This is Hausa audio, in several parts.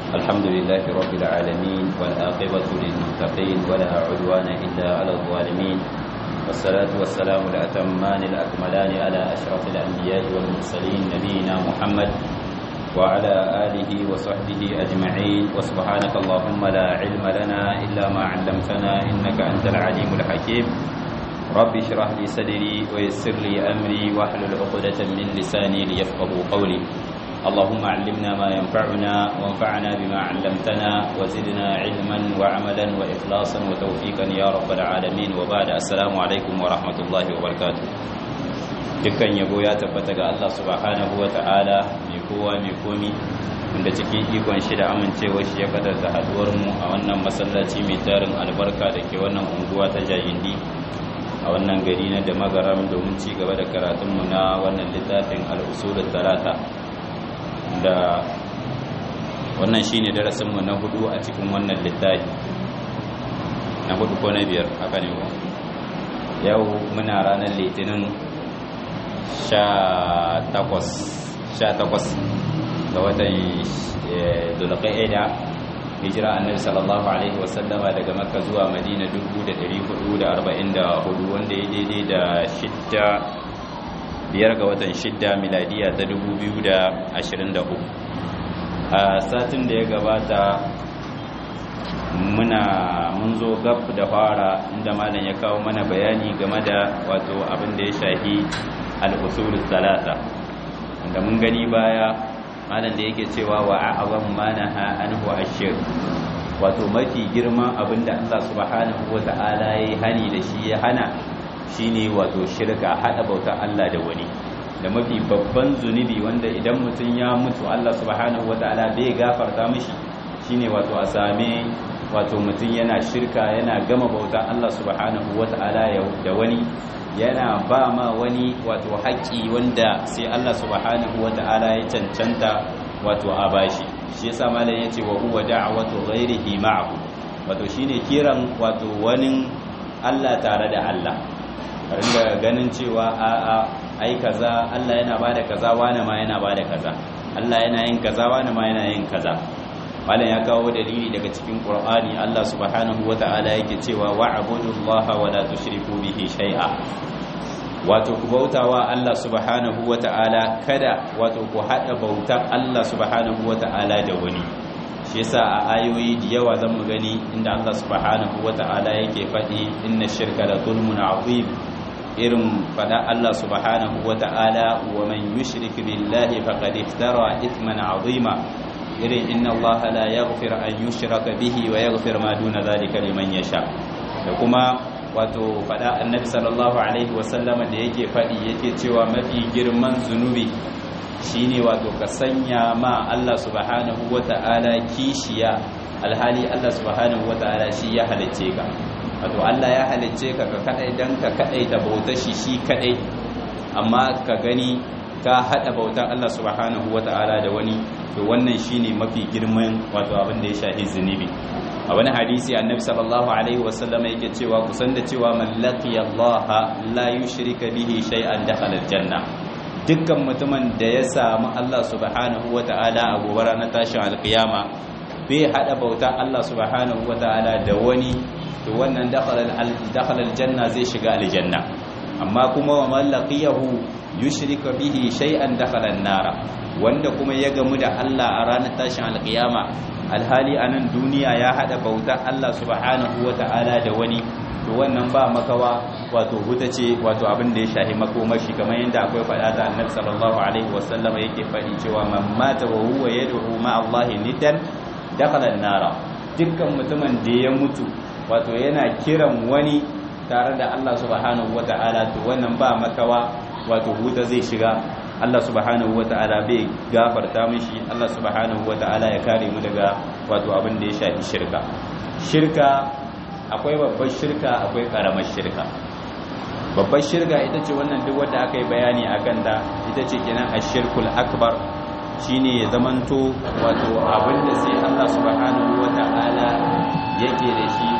الحمد لله رب العالمين والآقبة للمتقين ولا عدوان إلا على الظالمين والصلاة والسلام الأتمان الأكملان على أشرف الأنبياء والمرسلين نبينا محمد وعلى آله وصحبه أجمعين وسبحانك اللهم لا علم لنا إلا ما علمتنا إنك أنت العليم الحكيم رب اشرح لي صدري ويسر لي أمري واحلل عقدة من لساني ليفقهوا قولي اللهم علمنا ما ينفعنا وانفعنا بما علمتنا وزدنا علما وعملا وإخلاصا وتوفيقا يا رب العالمين وبعد السلام عليكم ورحمة الله وبركاته dukkan yabo ya tabbata ga Allah subhanahu wa ta'ala mai kowa mai komi wanda cikin ikon shi da amincewa shi ya kadarta haduwar mu a wannan masallaci mai tarin albarka da ke wannan unguwa ta jayindi a wannan gari na da magaram domin ci gaba da karatunmu na wannan littafin al'usulun talata da wannan shine darasinmu na hudu a cikin wannan littafi na hudu ko na biyar haka ne ko yau muna ranar litinin sha takwas ga watan dulqa'ida hijira annabi sallallahu alaihi wasallama daga makka zuwa madina 1444 wanda ya daidai da shidda biyar ga watan shidda miladiya ta 2023 a satin da ya gabata muna mun zo gab da fara inda malam ya kawo mana bayani game da wato abin da ya shahi al'usulun talata wanda mun gani baya malam da yake cewa wa a'azam ma naha anhu ashir wato mafi girman abin da Allah subhanahu wata'ala yayi hani da shi ya hana shine wato shirka hada bautar Allah da wani da mafi babban zunubi wanda idan mutum ya mutu Allah subhanahu wata'ala bai gafarta mishi shine wato a same wato mutum yana shirka yana gama bautar Allah subhanahu wata'ala da wani yana ba ma wani wato haƙƙi wanda sai Allah subhanahu wata'ala ya cancanta wato a bashi shi yasa malam yace wa huwa da'watu ghairihi ma'ahu wato shine kiran wato wani Allah tare da Allah ringa ganin cewa a a ai kaza Allah yana bada kaza wani ma yana bada kaza Allah yana yin kaza wani ma yana yin kaza malam ya kawo dalili daga cikin Qur'ani Allah subhanahu wata'ala yake cewa wa'budullaha wa la tushriku bihi shay'a wato ku bautawa Allah subhanahu wata'ala kada wato ku hada bautar Allah subhanahu wata'ala da wani shi yasa a ayoyi da yawa zan mu gani inda Allah subhanahu wata'ala yake faɗi inna shirka la zulmun azim irin faɗa Allah subhanahu wata'ala wa man yushrik billahi faqad iftara ithman azima irin inna Allah la yaghfir an yushraka bihi wa yaghfir ma duna zalika liman yasha da kuma wato fada annabi sallallahu alaihi wasallama da yake fadi yake cewa mafi girman zunubi shine wato ka sanya ma Allah subhanahu wata'ala kishiya alhali Allah subhanahu wata'ala shi ya halicce ka wato Allah ya halicce ka ka kadai dan ka kadai ta bauta shi shi kadai amma ka gani ka hada bautar Allah subhanahu wata'ala da wani to wannan shine mafi girman wato abin da ya shahi zunubi a wani hadisi annabi sallallahu alaihi wasallam yake cewa kusan da cewa man laqiya Allah la yushrika bihi shay'an dakhala aljanna dukkan mutumin da ya samu Allah subhanahu wata'ala a gobe ranar tashin alkiyama bai hada bauta Allah subhanahu wata'ala da wani to wannan dakhala aljanna zai shiga aljanna amma kuma wa man laqiyahu yushrika bihi shay'an dakhala an-nara wanda kuma ya gamu da Allah a ranar tashin alkiyama alhali a nan duniya ya hada bauta Allah subhanahu wata'ala da wani to wannan ba makawa wato huta ce wato abin da ya shahi makomashi kamar yadda akwai faɗa ta annabi sallallahu alaihi wasallam yake faɗi cewa man mata wa huwa yad'u ma Allah nidan dakhala an-nara dukkan mutumin da ya mutu wato yana kiran wani tare da Allah subhanahu wata'ala to wannan ba makawa wato huta zai shiga Allah subhanahu wata'ala bai gafarta mishi Allah subhanahu wata'ala ya kare mu daga wato abin da ya shafi shirka shirka akwai babbar shirka akwai karamar shirka babbar shirka ita ce wannan duk wanda aka yi bayani akan ta ita ce kenan ashirkul akbar shine ya zamanto wato abin da sai Allah subhanahu wata'ala yake da shi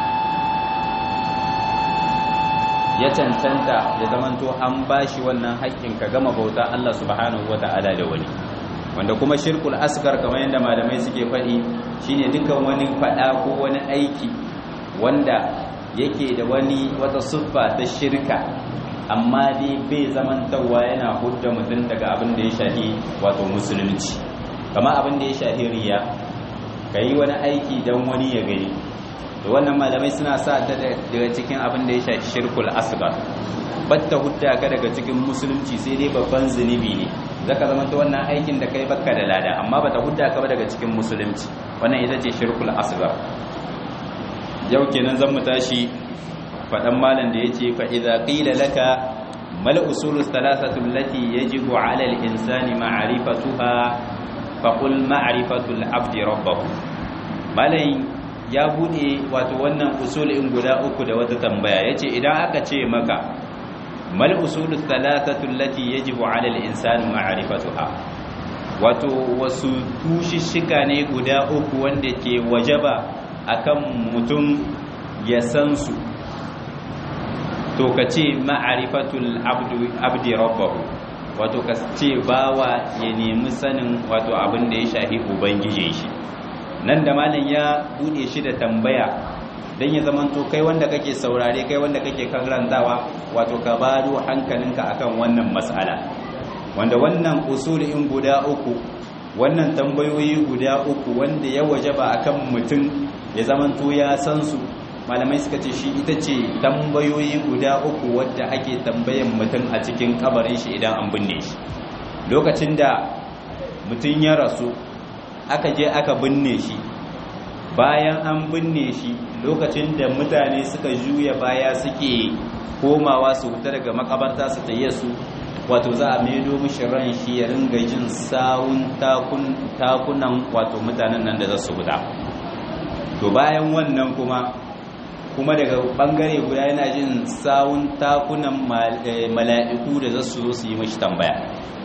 ya cancanta ya zamanto an bashi wannan haƙƙin ka gama bauta Allah subhanahu wata'ala da wani wanda kuma shirkul asgar kamar yadda malamai suke faɗi shine dukkan wani faɗa ko wani aiki wanda yake da wani wata siffa ta shirka amma dai bai zamantawa yana hudda mutum daga abin da ya shahi wato musulunci kama abin da ya shahi riya ka yi wani aiki don wani ya gani da wannan malamai suna sa ta daga cikin abin da ya shahi shirkul asgar batta hudda ka daga cikin musulunci sai dai babban zunubi ne zaka zama ta wannan aikin da kai bakka da lada amma bata hudda ka ba daga cikin musulunci wannan ita ce shirkul asgar yau kenan zan mu tashi fadan malam da yace fa idza qila laka mal usulus thalathatu allati yajibu ala al insani ma'rifatuha fa qul ma'rifatu al abdi rabbahu malam ya bude wato wannan usulin guda uku da wata tambaya yace idan aka ce maka mal usulu thalathatu allati yajibu ala al-insani ma'rifatuha wato wasu tushishika ne guda uku wanda ke wajaba akan mutum ya san su to kace ma'rifatul abdu abdi rabbahu wato kace bawa ya nemi sanin wato abin da ya shafi ubangije shi nan da malam ya bude shi da tambaya dan ya zamanto kai wanda kake saurare kai wanda kake karantawa wato ka bado hankalinka akan wannan mas'ala wanda wannan usulin guda uku wannan tambayoyi guda uku wanda ya wajaba akan mutum ya zamanto ya san su malamai suka ce shi ita ce tambayoyi guda uku wadda ake tambayan mutum a cikin kabarin shi idan an binne shi lokacin da mutum ya rasu aka je aka binne shi bayan an binne shi lokacin da mutane suka juya baya suke komawa su fita daga makabarta su taye su wato za a maido mishi ran shi ya ringa jin sawun takunan wato mutanen nan da za su fita to bayan wannan kuma kuma daga bangare guda yana jin sawun takunan mala'iku da za su zo su yi mashi tambaya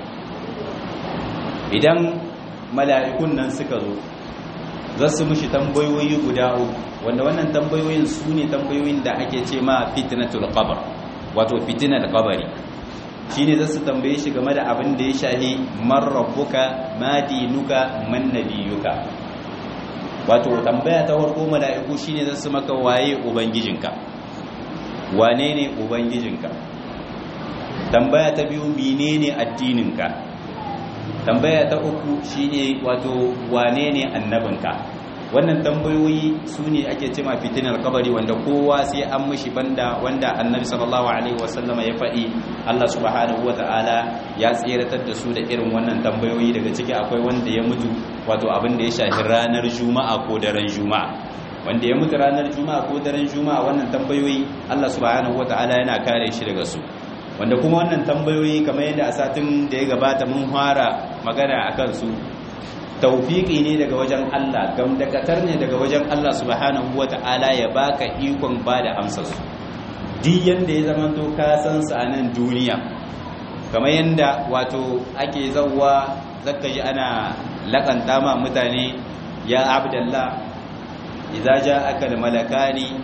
idan mala'ikun nan suka zo za su mushi tambayoyi guda uku wanda wannan tambayoyin su ne tambayoyin da ake ce ma fitnatul qabr wato fitnar qabari shine za su tambaye shi game da abin da ya shahi man rabbuka ma dinuka man nabiyuka wato tambaya ta farko mala'iku shine za su maka waye ubangijinka wane ne ubangijinka tambaya ta biyu menene addininka tambaya ta uku shine wato wane ne annabinka wannan tambayoyi su ne ake cema fitinar kabari wanda kowa sai an mishi banda wanda annabi sallallahu alaihi wasallama ya faɗi Allah subhanahu wata'ala ya tseratar da su da irin wannan tambayoyi daga ciki akwai wanda ya mutu wato abin da ya shafi ranar juma'a ko daren juma'a wanda ya mutu ranar juma'a ko daren juma'a wannan tambayoyi Allah subhanahu wata'ala yana kare shi daga su wanda kuma wannan tambayoyi kamar yadda a satin da ya gabata mun fara magana akan su taufiki ne daga wajen Allah gamdakatar ne daga wajen Allah subhanahu wata'ala ya baka ikon bada amsar su duk yanda ya zama to ka san su a nan duniya kamar yanda wato ake zawwa zaka ji ana lakanta ma mutane ya abdallah idza ja'aka al-malakani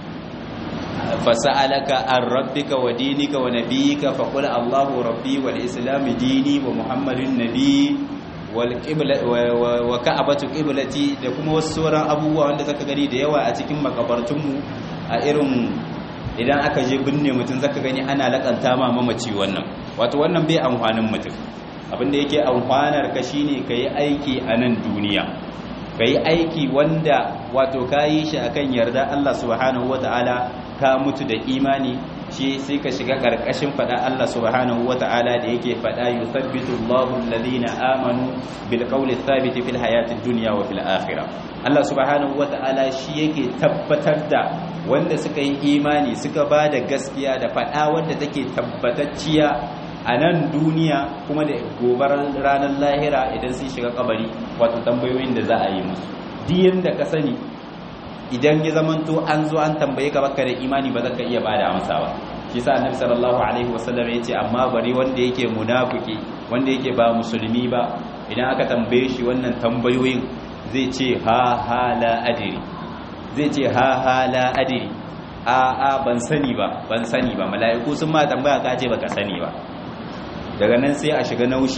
fasa'alaka an rabbika wa dinika wa nabiyyika faqul Allahu rabbi wal islam dini wa muhammadun nabi wal qibla wa ka'batu qiblati da kuma wasu sauran abubuwa wanda zaka gani da yawa a cikin makabartunmu a irin idan aka je binne mutum zaka gani ana lakanta ma mamaci wannan wato wannan bai amfanin mutum abinda yake amfanar ka shine kai aiki a nan duniya kai aiki wanda wato kayi shi akan yarda Allah subhanahu wataala ka mutu da imani shi sai ka shiga karkashin fada Allah subhanahu wata'ala da yake fada yuthabbitu Allahu alladhina amanu bil qawli thabit fil hayati dunya wa fil akhirah Allah subhanahu wata'ala shi yake tabbatar da wanda suka yi imani suka ba da gaskiya da fada wanda take tabbatacciya a nan duniya kuma da gobarar ranar lahira idan sun shiga kabari wato tambayoyin da za a yi musu diyan da ka sani idan ya zamanto an zo an tambaye ka baka da imani ba za ka iya bada amsa ba shi sa annabi sallallahu alaihi wasallam ya ce amma bari wanda yake munafiki wanda yake ba musulmi ba idan aka tambaye shi wannan tambayoyin zai ce ha ha la adri zai ce ha ha la adri a a ban sani ba ban sani ba mala'iku sun ma tambaya ka ce baka sani ba daga nan sai a shiga naushi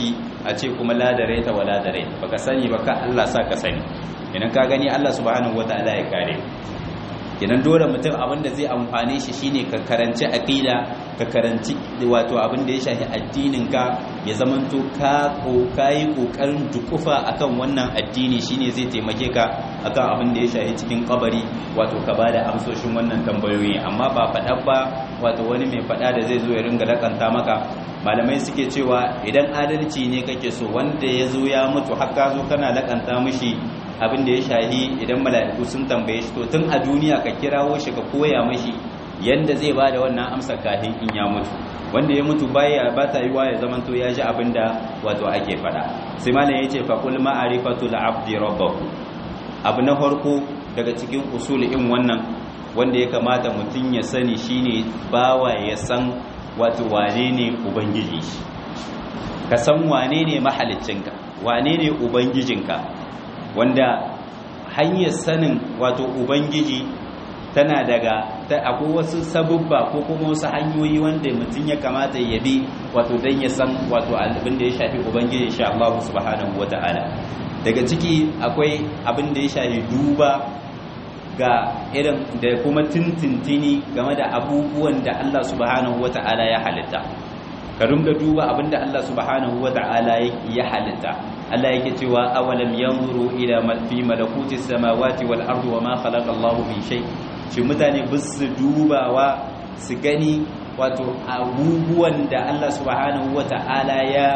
a ce kuma la da raita wa la da rai baka sani ba ka Allah sa ka sani idan ka gani Allah subhanahu wataala ya kare idan dole mutum abinda zai amfane shi shine ka karanci aqida ka karanci wato abin da ya shafi addinin ka ya zamanto ka ko kai kokarin dukufa akan wannan addini shine zai taimake ka akan abin da ya shafi cikin kabari wato ka bada amsoshin wannan tambayoyi amma ba faɗa ba wato wani mai faɗa da zai zo ya ringa lakanta maka malamai suke cewa idan adalci ne kake so wanda ya zo ya mutu har ka zo kana lakanta mishi abin da ya shahi idan mala'iku sun tambaye shi to tun a duniya ka kirawo shi ka koya mashi yanda zai bada wannan amsa kafin in ya mutu wanda ya mutu baya ba ta yiwa ya zaman to ya ji abin da wato ake fada sai malam yace fa qul ma'rifatu al-abdi rabbahu abu na farko daga cikin usulin wannan wanda ya kamata mutum ya sani shine bawa ya san wato wane ne ubangiji shi ka san wane ne mahaliccinka wane ne ubangijinka wanda hanyar sanin wato ubangiji tana daga akwai wasu sabubba ko kuma wasu hanyoyi wanda mutum ya kamata ya bi wato don ya san wato abin da ya shafi ubangiji insha Allah subhanahu wata'ala daga ciki akwai abin da ya shafi duba ga irin da kuma tintintini game da abubuwan da Allah subhanahu wata'ala ya halitta ka ringa duba abin da Allah subhanahu wata'ala ya halitta Allah yake cewa awalam yanzuru ila fi malakuti samawati wal ardi wama khalaqa Allahu min shay shi mutane bisu dubawa su gani wato abubuwan da Allah subhanahu wata'ala ya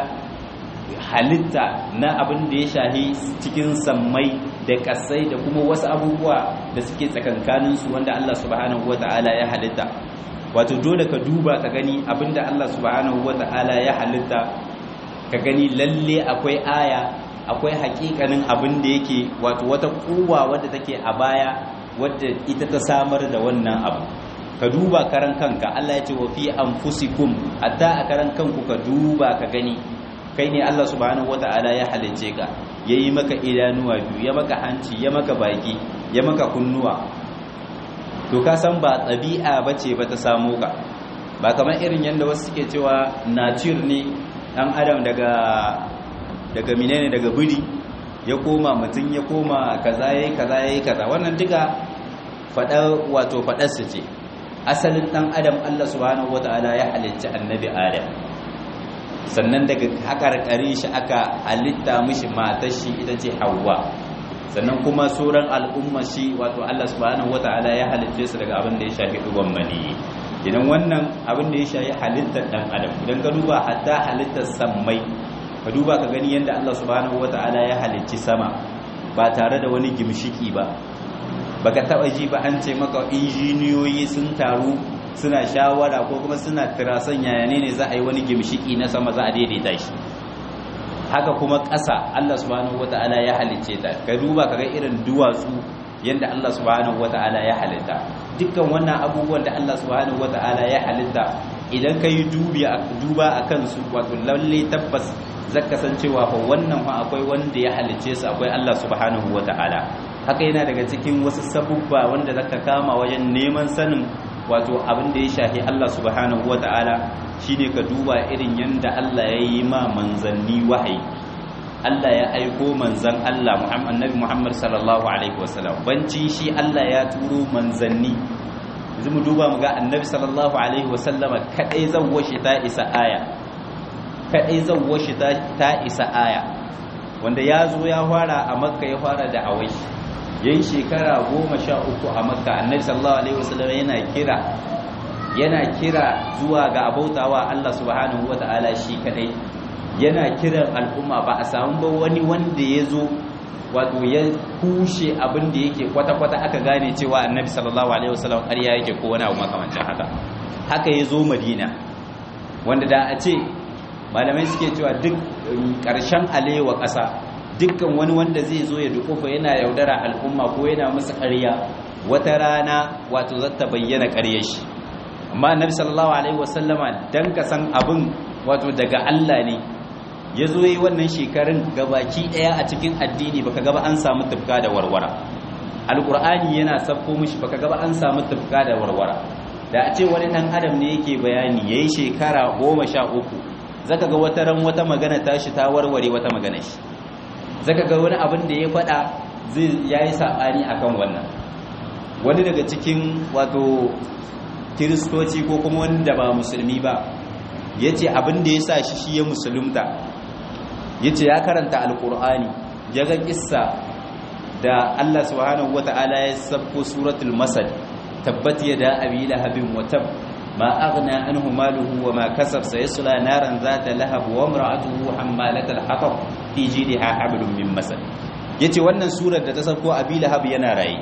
halitta na abin da ya shahi cikin sammai da kasai da kuma wasu abubuwa da suke tsakankanin su wanda Allah subhanahu wata'ala ya halitta wato dole ka duba ka gani abinda Allah subhanahu wata'ala ya halitta ka gani lalle akwai aya akwai hakikanin abin da yake wato wata kuwa wadda take a baya wadda ita ta samar da wannan abu ka duba karan kanka Allah ya ce wa fi anfusikum hatta a karan kanku ka duba ka gani kai ne Allah subhanahu wata'ala ya halicce ka yayi maka idanuwa biyu ya maka hanci ya maka baki ya maka kunnuwa to ka san ba ɗabi'a bace ba ta samu ka ba kamar irin yadda wasu suke cewa nature ne dan adam daga daga menene daga biri ya koma mutum ya koma kaza yayi kaza yayi kaza wannan duka fada wato fadar su ce asalin dan adam Allah subhanahu wataala ya halicci annabi adam sannan daga hakarkare shi aka halitta mishi matar shi ita ce Hawwa sannan kuma sauran al'umma shi wato Allah subhanahu wataala ya halicce su daga abin da ya shafi duban mani idan wannan abin da ya shafi halittar dan adam idan ka duba hatta halittar sammai ka duba ka gani yadda Allah subhanahu wata'ala ya halicci sama ba tare da wani gimshiki ba baka taba ji ba an ce maka injiniyoyi sun taru suna shawara ko kuma suna tirasan yayane ne za a yi wani gimshiki na sama za a daidaita shi haka kuma ƙasa Allah subhanahu wata'ala ya halicce ta ka duba ka ga irin duwatsu yadda Allah subhanahu wata'ala ya halitta dukkan wannan abubuwan da Allah subhanahu wata'ala ya halitta idan ka yi duba a kansu wato lalle tabbas zaka san cewa fa wannan fa akwai wanda ya halicce su akwai Allah subhanahu wata'ala haka yana daga cikin wasu sabubba wanda zaka kama wajen neman sanin wato abin da ya shafi Allah subhanahu wata'ala shine ka duba irin yanda Allah ya yi ma manzanni wahayi Allah ya aiko manzan Allah Muhammad Nabi Muhammad sallallahu alaihi wasallam banci shi Allah ya turo manzanni yanzu mu duba mu ga Annabi sallallahu alaihi wasallam kadai zawwa shi ta isa aya kadai zawwa shi ta isa aya wanda ya zo ya fara a Makka ya fara da awai yayin shekara goma sha uku a Makka Annabi sallallahu alaihi wasallam yana kira yana kira zuwa ga abautawa Allah subhanahu wataala shi kadai yana kiran al'umma ba a samu ba wani wanda ya zo wato ya kushe abin da yake kwata-kwata aka gane cewa annabi sallallahu alaihi wasallam ƙarya yake ko wani abu makamancin haka haka ya zo madina wanda da a ce malamai suke cewa duk ƙarshen alewa ƙasa dukkan wani wanda zai zo ya dukufa yana yaudara al'umma ko yana musu ƙarya wata rana wato zata bayyana ƙaryar shi amma annabi sallallahu alaihi wasallama dan ka san abin wato daga Allah ne ya zo yi wannan shekarun gabaki ɗaya a cikin addini baka gaba an samu tufka da warwara alƙur'ani yana sabko mishi baka gaba an samu tufka da warwara da a ce wani ɗan adam ne yake bayani ya yi shekara goma sha uku zaka ga wata ran wata magana tashi ta warware wata magana shi zaka ga wani abin da ya faɗa zai yayi sabani akan wannan wani daga cikin wato kiristoci ko kuma wanda ba musulmi ba yace abin da yasa shi shi ya musulunta yace ya karanta alqur'ani ya ga kissa da Allah subhanahu wata'ala ya sabko suratul masad tabbat yada abi lahabin wa tab ma aghna anhu maluhu wa ma kasab sayasla naran zata lahab wa imra'atuhu hammalatal hatab fi jidha hablum min masad yace wannan surar da ta sabko abi lahab yana raye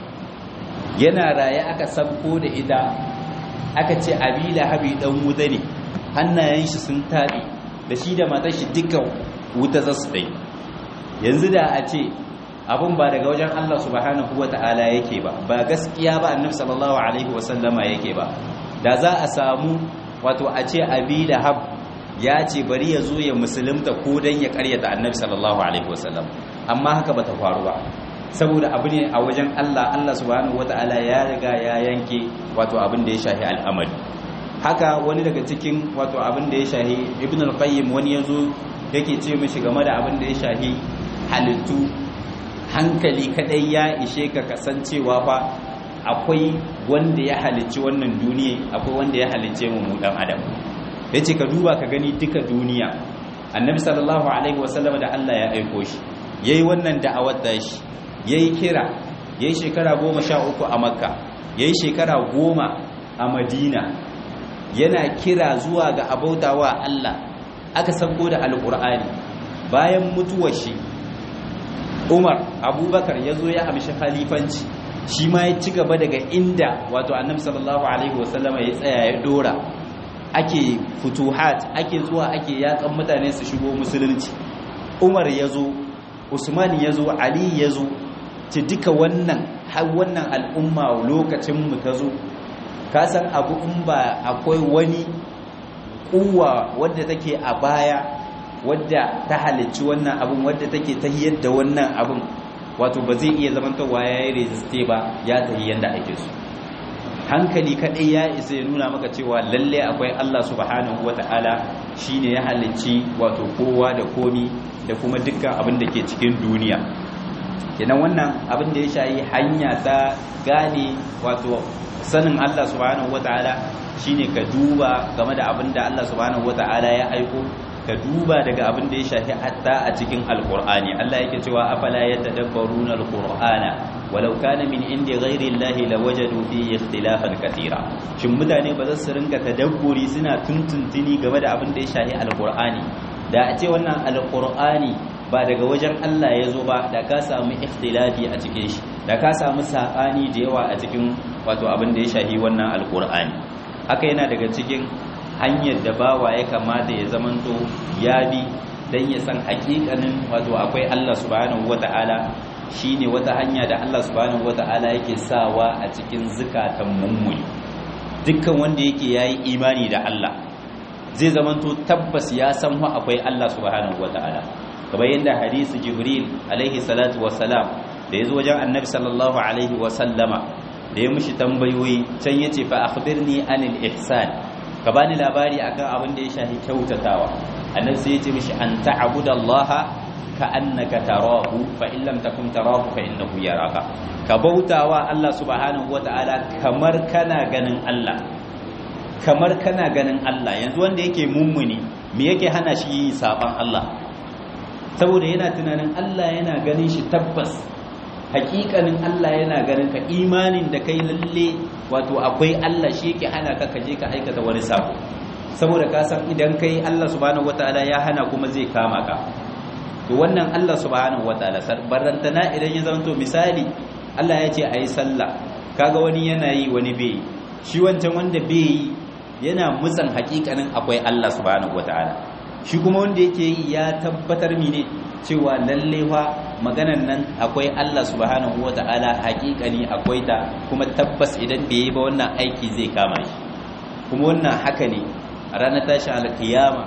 yana raye aka sabko da ita aka ce abi lahab dan wuta ne hannayen shi sun tabi da shi da matar shi dukkan wuta zasu dai yanzu da a ce abun ba daga wajen Allah subhanahu wata'ala yake ba ba gaskiya ba annabi sallallahu alaihi wasallama yake ba da za a samu wato a ce abi lahab ya ce bari ya zo ya musulunta ko dan ya karyata annabi sallallahu alaihi wasallam amma haka bata faru ba saboda abu ne a wajen Allah Allah subhanahu wata'ala ya riga ya yanke wato abin da ya shahi al'amari haka wani daga cikin wato abin da ya shahi ibn al-qayyim wani yazo yake ce mishi game da abin da ya shahi halittu hankali kadai ya ishe ka kasancewa fa akwai wanda ya halicci wannan duniya akwai wanda ya halicce mu dan adam yace ka duba ka gani duka duniya annabi sallallahu alaihi wasallam da Allah ya aiko shi yayi wannan da'awar da shi yayi kira yayi shekara 13 a makka yayi shekara 10 a madina yana kira zuwa ga abautawa Allah aka sako da alqur'ani bayan mutuwar shi umar abubakar ya zo ya amshi khalifanci shi ma ya ci gaba daga inda wato annabi sallallahu alaihi wasallama ya tsaya ya dora ake futuhat ake zuwa ake yakan mutane su shigo musulunci umar ya zo usman ya zo ali ya zo ci duka wannan har wannan al'umma lokacin mu ta zo ka san abu in ba akwai wani kuwa wadda take a baya wadda ta halicci wannan abin wadda take tahiyar da wannan abin wato ba zai iya zamantowa ya yi reziste ba ya tahi yadda ake so hankali kaɗai ya isa ya nuna maka cewa lalle akwai Allah subhanahu wata'ala shine ya halicci wato kowa da komi da kuma dukkan abin da ke cikin duniya kenan wannan abin da ya shayi hanya ta gane wato sanin Allah subhanahu wata'ala shine ka duba game da abin da Allah subhanahu wata'ala ya aiko ka duba daga abin da ya shafi hatta a cikin alkur'ani Allah yake cewa afala yatadabbaruna alqur'ana walau kana min indi ghairi llahi lawajadu fihi ikhtilafan katira shin mutane ba za su rinka tadabburi suna tuntuntuni game da abin da ya shafi alkur'ani da a ce wannan alkur'ani ba daga wajen Allah ya zo ba da ka samu ikhtilafi a cikin shi da ka samu sabani da yawa a cikin wato abin da ya shafi wannan alkur'ani haka yana daga cikin hanyar da bawa ya kamata ya zamanto ya bi don ya san hakikanin wato akwai Allah subhanahu wata'ala shine wata hanya da Allah subhanahu wata'ala yake sawa a cikin zukatan mummuni dukkan wanda yake yayi imani da Allah zai zamanto tabbas ya san wa akwai Allah subhanahu wata'ala kamar yadda hadisi Jibril alaihi salatu wassalam da yazo wajen Annabi sallallahu alaihi wasallama da ya mushi tambayoyi can yace fa akhbirni anil ihsan ka bani labari akan abin da ya shafi kyautatawa annabi sai ya ce mishi an ta'budallaha ka annaka tarahu fa in lam takun tarahu fa innahu yaraka ka bautawa Allah subhanahu wataala kamar kana ganin Allah kamar kana ganin Allah yanzu wanda yake mummuni me yake hana shi saban Allah saboda yana tunanin Allah yana ganin shi tabbas hakikanin Allah yana ganin ka imanin da kai lalle wato akwai Allah shi yake hana ka kaje ka aikata wani sabo saboda ka san idan kai Allah subhanahu wataala ya hana kuma zai kama ka to wannan Allah subhanahu wataala barantana idan ya zanto misali Allah ya ce ayi sallah kaga wani yana yi wani bai shi wancan wanda bai yi yana mutsan hakikanin akwai Allah subhanahu wataala shi kuma wanda yake yi ya tabbatar mine cewa lalle fa maganan nan akwai Allah subhanahu wata'ala hakikani akwai ta kuma tabbas idan bai yi ba wannan aiki zai kama shi kuma wannan haka ne a ranar tashi alkiyama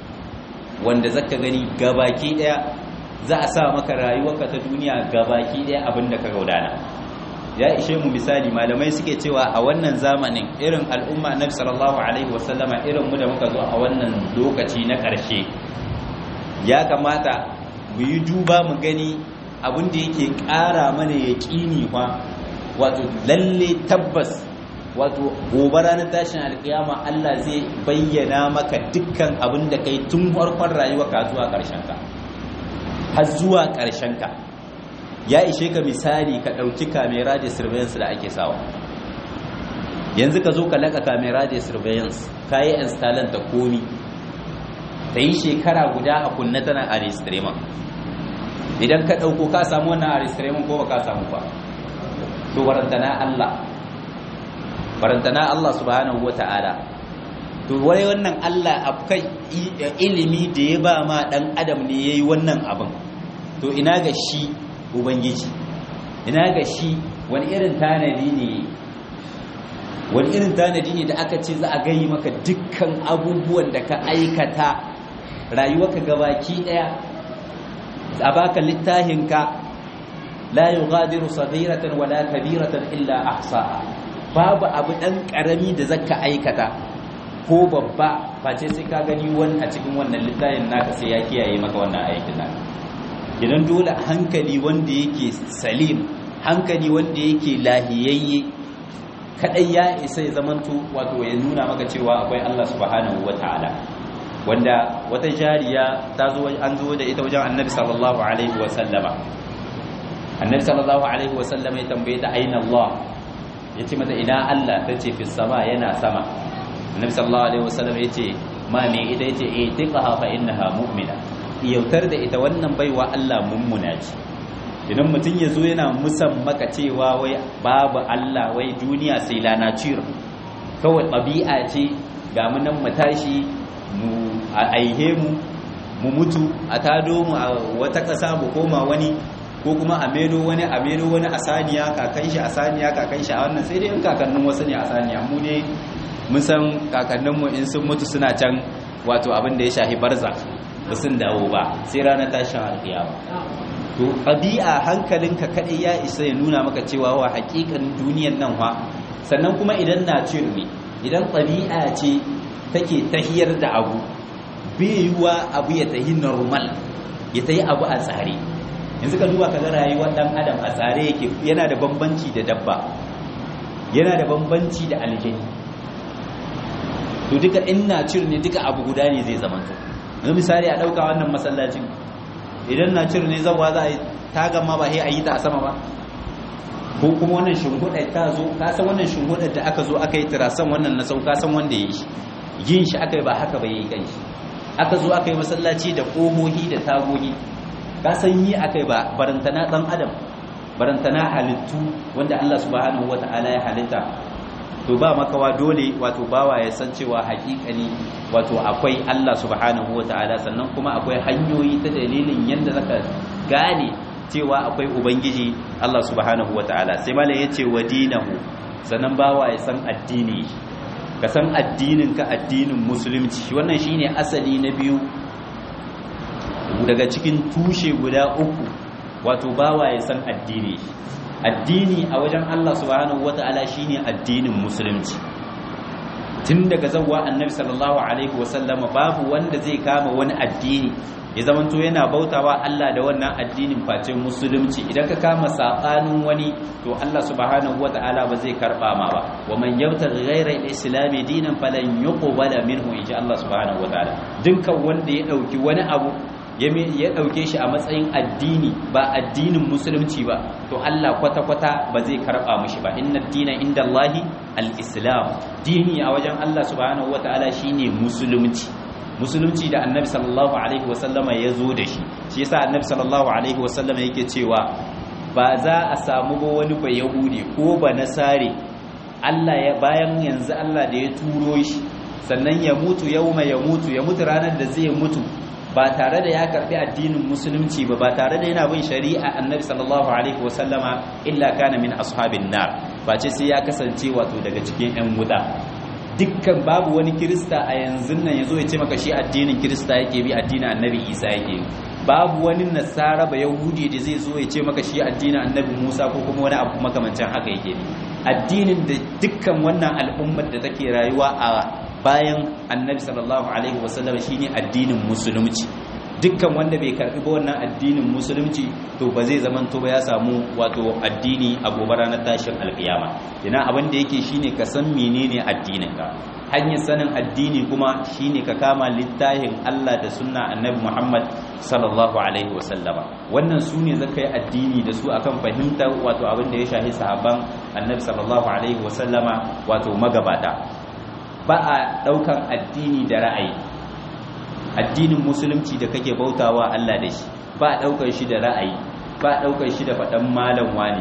wanda zaka gani gabaki daya za a sa maka rayuwarka ta duniya gabaki daya abinda ka gaudana ya ishe mu misali malamai suke cewa a wannan zamanin irin al'umma annabi sallallahu alaihi wasallama irin mu da muka zo a wannan lokaci na ƙarshe ya kamata mu yi duba mu gani abin da yake ƙara mana yaƙini fa wato lalle tabbas wato gobe ranar tashin alƙiyama Allah zai bayyana maka dukkan abin da kai tun farkon rayuwa ka zuwa ƙarshen ka har zuwa ƙarshen ka ya ishe ka misali ka ɗauki kamera da surveillance da ake sawa yanzu ka zo ka laka kamera da surveillance ka yi installant da komi ta yi shekara guda a kunna tana a registrement idan ka ɗauko ka samu wannan a registrement ko ba ka samu ba to barantana Allah barantana Allah subhanahu wa ta'ala to wai wannan Allah akwai ilimi da ya ba ma ɗan adam ne ya yi wannan abin to ina ga shi ubangiji ina ga shi wani irin tanadi ne wani irin tanadi ne da aka ce za a gayi maka dukkan abubuwan da ka aikata rayuwarka gabaki daya a baka littahinka la yughadiru saghiratan wala kabiratan illa ahsaha babu abu dan karami da zaka aikata ko babba face sai ka gani wani a cikin wannan littafin naka sai ya kiyaye maka wannan aikin naka idan dole hankali wanda yake salim hankali wanda yake lahiyayye kadai ya isa ya zamanto wato ya nuna maka cewa akwai Allah subhanahu wataala wanda wata jariya ta zo an zo da ita wajen Annabi sallallahu alaihi wa sallama Annabi sallallahu alaihi wa sallama ya tambaye ta aina Allah yace mata ina Allah tace fi sama yana sama Annabi sallallahu alaihi wa sallama yace ma me ita yace itiqaha fa innaha mu'mina yautar da ita wannan baiwa Allah mummuna ce idan mutum ya zo yana musan maka cewa wai babu Allah wai duniya sai lana cir kawai ɗabi'a ce ga mu nan mu tashi mu aihe mu mu mutu a tado mu a wata ƙasa mu koma wani ko kuma a mero wani a mero wani a saniya kakan shi a saniya kakan shi a wannan sai dai in kakannin wasu ne a saniya mu ne mun san kakanninmu in sun mutu suna can wato abin da ya shahi barza ba sun dawo ba sai ranar tashin alkiyama to ɗabi'a hankalinka kaɗai ya isa ya nuna maka cewa wa haƙiƙanin duniyan nan wa sannan kuma idan na ne idan ɗabi'a ce take tahiyar da abu bai yiwuwa abu ya tahi normal ya tahi abu a tsare yanzu ka duba ka ga rayuwar ɗan adam a tsare yake yana da bambanci da dabba yana da bambanci da aljani to duka in na ne duka abu guda ne zai zama to misali a ɗauka wannan masallacin idan na cire ne zawa za a yi tagan ma ba sai a yi ta a sama ba ko kuma wannan shimfiɗar ta zo ka san wannan shimfiɗar da aka zo aka yi tirasan wannan na sau ka san wanda ya yi shi yin shi aka yi ba haka ba ya yi kanshi aka zo aka yi masallaci da ƙohohi da tagogi ka san yi aka yi ba barantana ɗan adam barantana halittu wanda Allah subhanahu wata'ala ya halitta to ba makawa dole wato bawa ya san cewa hakikani wato akwai Allah subhanahu ta'ala sannan kuma akwai hanyoyi ta dalilin yadda zaka gane cewa akwai ubangiji Allah subhanahu ta'ala sai malam yace wa dinahu sannan bawa ya san addini ka san addinin ka addinin musulunci wannan shine asali na biyu daga cikin tushe guda uku wato bawa ya san addini addini a wajen Allah subhanahu wata'ala shine addinin musulunci tun daga zawwa annabi sallallahu alaihi wasallam babu wanda zai kama wani addini ya zamanto yana bautawa Allah da wannan addinin face musulunci idan ka kama sabanin wani to Allah subhanahu wata'ala ba zai karba ma ba wa man yabtaghi ghayra al-islam dinan falan yuqbala minhu insha Allah subhanahu wata'ala dukkan wanda ya dauki wani abu ya ɗauke shi a matsayin addini ba addinin musulunci ba to Allah kwata-kwata ba zai karɓa mushi ba inna dina inda Allahi al-islam dini a wajen Allah subhanahu wa ta'ala shine musulunci musulunci da annabi sallallahu alaihi wasallama ya zo da shi shi yasa annabi sallallahu alaihi wasallama yake cewa ba za a samu ba wani ba yahudi ko ba nasare Allah ya bayan yanzu Allah da ya turo shi sannan ya mutu yauma ya mutu ya mutu ranar da zai mutu ba tare da ya karbi addinin musulunci ba ba tare da yana bin shari'a annabi sallallahu alaihi wasallama illa kana min ashabin nar ba ce sai ya kasance wato daga cikin yan wuta dukkan babu wani kirista a yanzu nan yazo ya ce maka shi addinin kirista yake bi addinin annabi isa yake babu wani nasara ba yahudi da zai zo ya ce maka shi addinin annabi musa ko kuma wani abu makamancin haka yake ne addinin da dukkan wannan al'ummar da take rayuwa a bayan annabi sallallahu alaihi wasallam shine addinin musulunci dukkan wanda bai karbi ba wannan addinin musulunci to ba zai zaman to ba ya samu wato addini a gobe ranar tashin alkiyama ina abin da yake shine ka san menene addinin ka hanyar sanin addini kuma shine ka kama littafin Allah da sunna annabi Muhammad sallallahu alaihi wasallama wannan su ne zaka yi addini da su akan fahimtar wato abin da ya shahi sahabban annabi sallallahu alaihi wasallama wato magabata ba a daukan addini da ra'ayi addinin musulunci da kake bautawa Allah da shi ba a daukar shi da ra'ayi ba a daukar shi da faɗan malam wani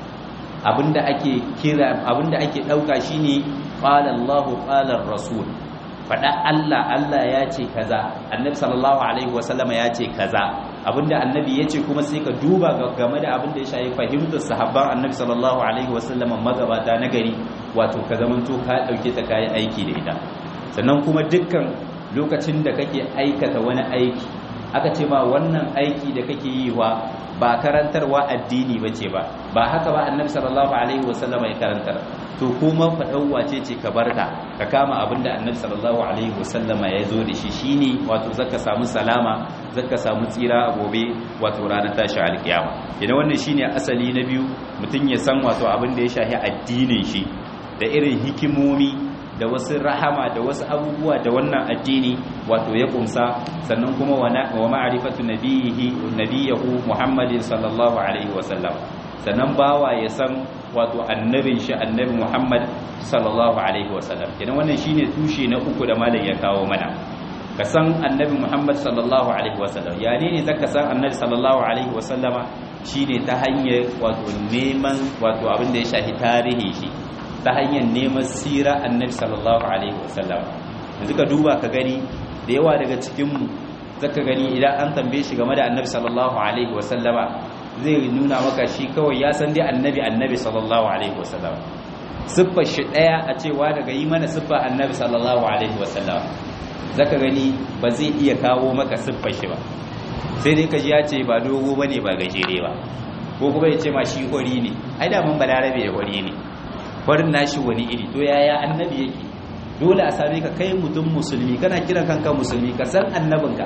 abinda ake kira abinda ake dauka shine qala Allah qala rasul faɗa Allah Allah ya ce kaza annabi sallallahu alaihi wasallama ya ce kaza abinda annabi ya ce kuma sai ka duba game da abinda ya shayi fahimtar sahabban annabi sallallahu alaihi wasallama magabata na gari wato ka zamanto ka dauke ta kai aiki da ita sannan kuma dukkan lokacin da kake aikata wani aiki aka ce ma wannan aiki da kake yi wa ba karantarwa addini bace ba ba haka ba annabi sallallahu alaihi wasallama ya karantar to kuma faɗan wace ce ka barka ka kama abinda annabi sallallahu alaihi wasallama ya zo da shi shine wato zaka samu salama zaka samu tsira a gobe wato ranar tashi alkiyama idan wannan shine asali na biyu mutum ya san wato abin da ya shafi addinin shi da irin hikimomi da wasu rahama da wasu abubuwa da wannan addini wato ya kumsa sannan kuma wa ma'rifatu nabiyihi nabiyahu muhammadin sallallahu alaihi wasallam sannan bawa ya san wato annabin shi annabi muhammad sallallahu alaihi wasallam kenan wannan shine tushe na uku da malam ya kawo mana ka san annabi muhammad sallallahu alaihi wasallam ya ne zaka san annabi sallallahu alaihi wasallama shine ta hanyar wato neman wato abin da ya shafi tarihi shi ta hanyar neman sira annabi sallallahu alaihi wasallam yanzu ka duba ka gani da yawa daga cikinmu zaka gani idan an tambaye shi game da annabi sallallahu alaihi wasallama zai nuna maka shi kawai ya san dai annabi annabi sallallahu alaihi wasallam siffar shi daya a cewa daga yi mana siffar annabi sallallahu alaihi wasallam zaka gani ba zai iya kawo maka siffar shi ba sai dai kaji ya ce ba dogo bane ba gajere ba ko kuma ya ce ma shi hori ne ai da mun balarabe ya hori ne farin nashi wani iri to yaya annabi yake dole a same ka kai mutum musulmi kana kiran kanka musulmi ka san annabinka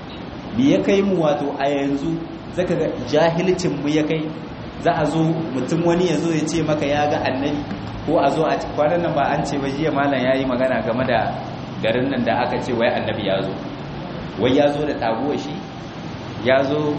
me ya kai mu wato a yanzu zaka ga jahilcin mu ya kai za a zo mutum wani ya zo ya ce maka ya ga annabi ko a zo a kwanan nan ba an ce ba jiya malam ya yi magana game da garin nan da aka ce wai annabi ya zo wai ya zo da taguwa shi ya zo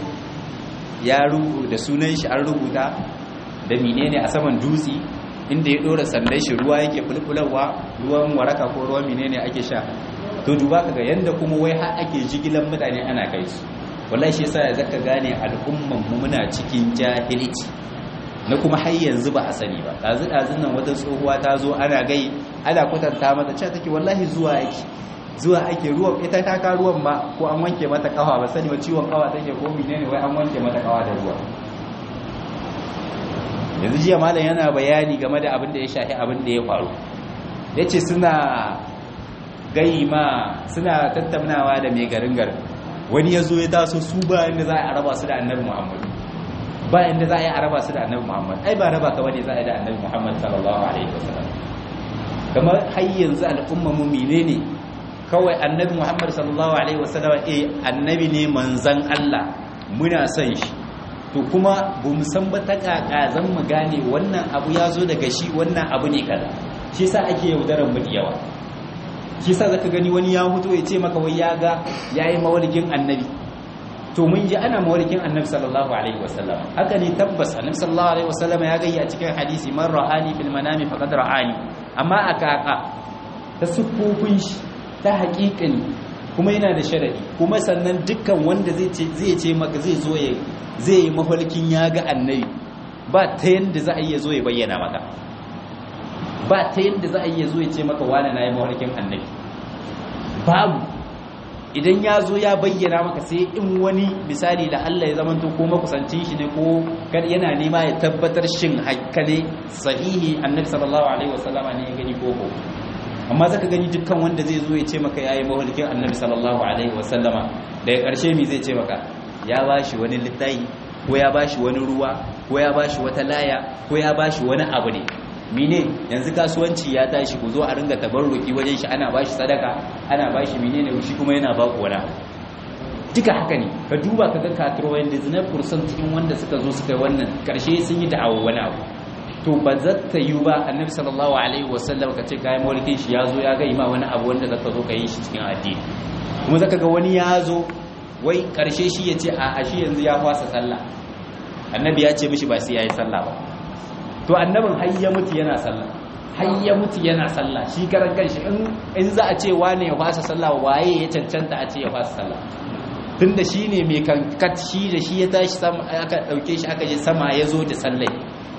ya rubuta da sunan shi an rubuta da menene a saman dutse inda ya dora sandan shi ruwa yake bulbularwa ruwan waraka ko ruwan menene ake sha to duba kaga yanda kuma wai har ake jigilan mutane ana kai su wallahi shi yasa zaka gane al'umman mu muna cikin jahilci na kuma har yanzu ba a sani ba dazu dazun nan wata tsohuwa ta zo ana gai ana kwatanta mata cewa take wallahi zuwa yake zuwa ake ruwan ita ta ka ruwan ba ko an wanke mata kawa ba sani ba ciwon kawa take ko menene wai an wanke mata kawa da ruwa yanzu jiya malam yana bayani game da abin da ya shafi abin da ya faru ya ce suna gaima suna tattaunawa da mai garin garin wani ya zo ya taso su ba inda za a raba su da annabi muhammad ba inda za a yi a raba su da annabi muhammad ai ba raba ka bane za a yi da annabi muhammad sallallahu alaihi wasallam kamar har yanzu al'umma mu menene kawai annabi muhammad sallallahu alaihi wasallam eh annabi ne manzan Allah muna son shi to kuma bu mu san ba ta kaka zan mu gane wannan abu ya zo daga shi wannan abu ne kaza shi yasa ake yaudaran mu da yawa shi yasa zaka gani wani ya huto ya ce maka wai ya ga yayi mawalikin annabi to mun ji ana mawalikin annabi sallallahu alaihi wasallam haka ne tabbas annabi sallallahu alaihi wasallam ya gayya cikin hadisi man ra'ani fil manami faqad ra'ani amma aka aka ta sufufin shi ta haƙiƙani kuma yana da sharadi kuma sannan dukkan wanda zai ce zai ce maka zai zo ya zai yi mafalkin ya ga annabi ba ta yanda za a iya zo ya bayyana maka ba ta yanda za a iya zo ya ce maka wani na yi mafalkin annabi babu idan ya zo ya bayyana maka sai in wani misali da Allah ya zamanto ko makusancin shi ne ko kar yana nema ya tabbatar shin hakka ne sahihi annabi sallallahu alaihi wasallama ne ya gani ko ko amma zaka gani dukkan wanda zai zo ya ce maka yayi mawalkin annabi sallallahu alaihi wasallama daga ƙarshe mi zai ce maka ya bashi wani littafi ko ya bashi wani ruwa ko ya bashi wata laya ko ya bashi wani abu ne mine yanzu kasuwanci ya tashi ku zo a ringa tabarruki wajen shi ana bashi sadaka ana bashi menene shi kuma yana ba ku wani duka haka ne ka duba ka ga katrowayen da zinar kursan cikin wanda suka zo suka yi wannan karshe sun yi da'awa wani abu to ba za ta yi ba annabi sallallahu alaihi wasallam ka ce kayan mulkin shi ya zo ya ga ma wani abu wanda zaka zo ka yi shi cikin addini kuma zaka ga wani ya zo wai karshe shi ya ce a shi yanzu ya fasa sallah annabi ya ce mishi ba sai ya yi sallah ba to annabin har ya mutu yana sallah har ya mutu yana sallah shi karan kanshi in za a ce wane ya fasa sallah waye ya cancanta a ce ya fasa sallah tunda shi ne mai kankat shi da shi ya tashi sama aka dauke shi aka je sama ya zo da sallai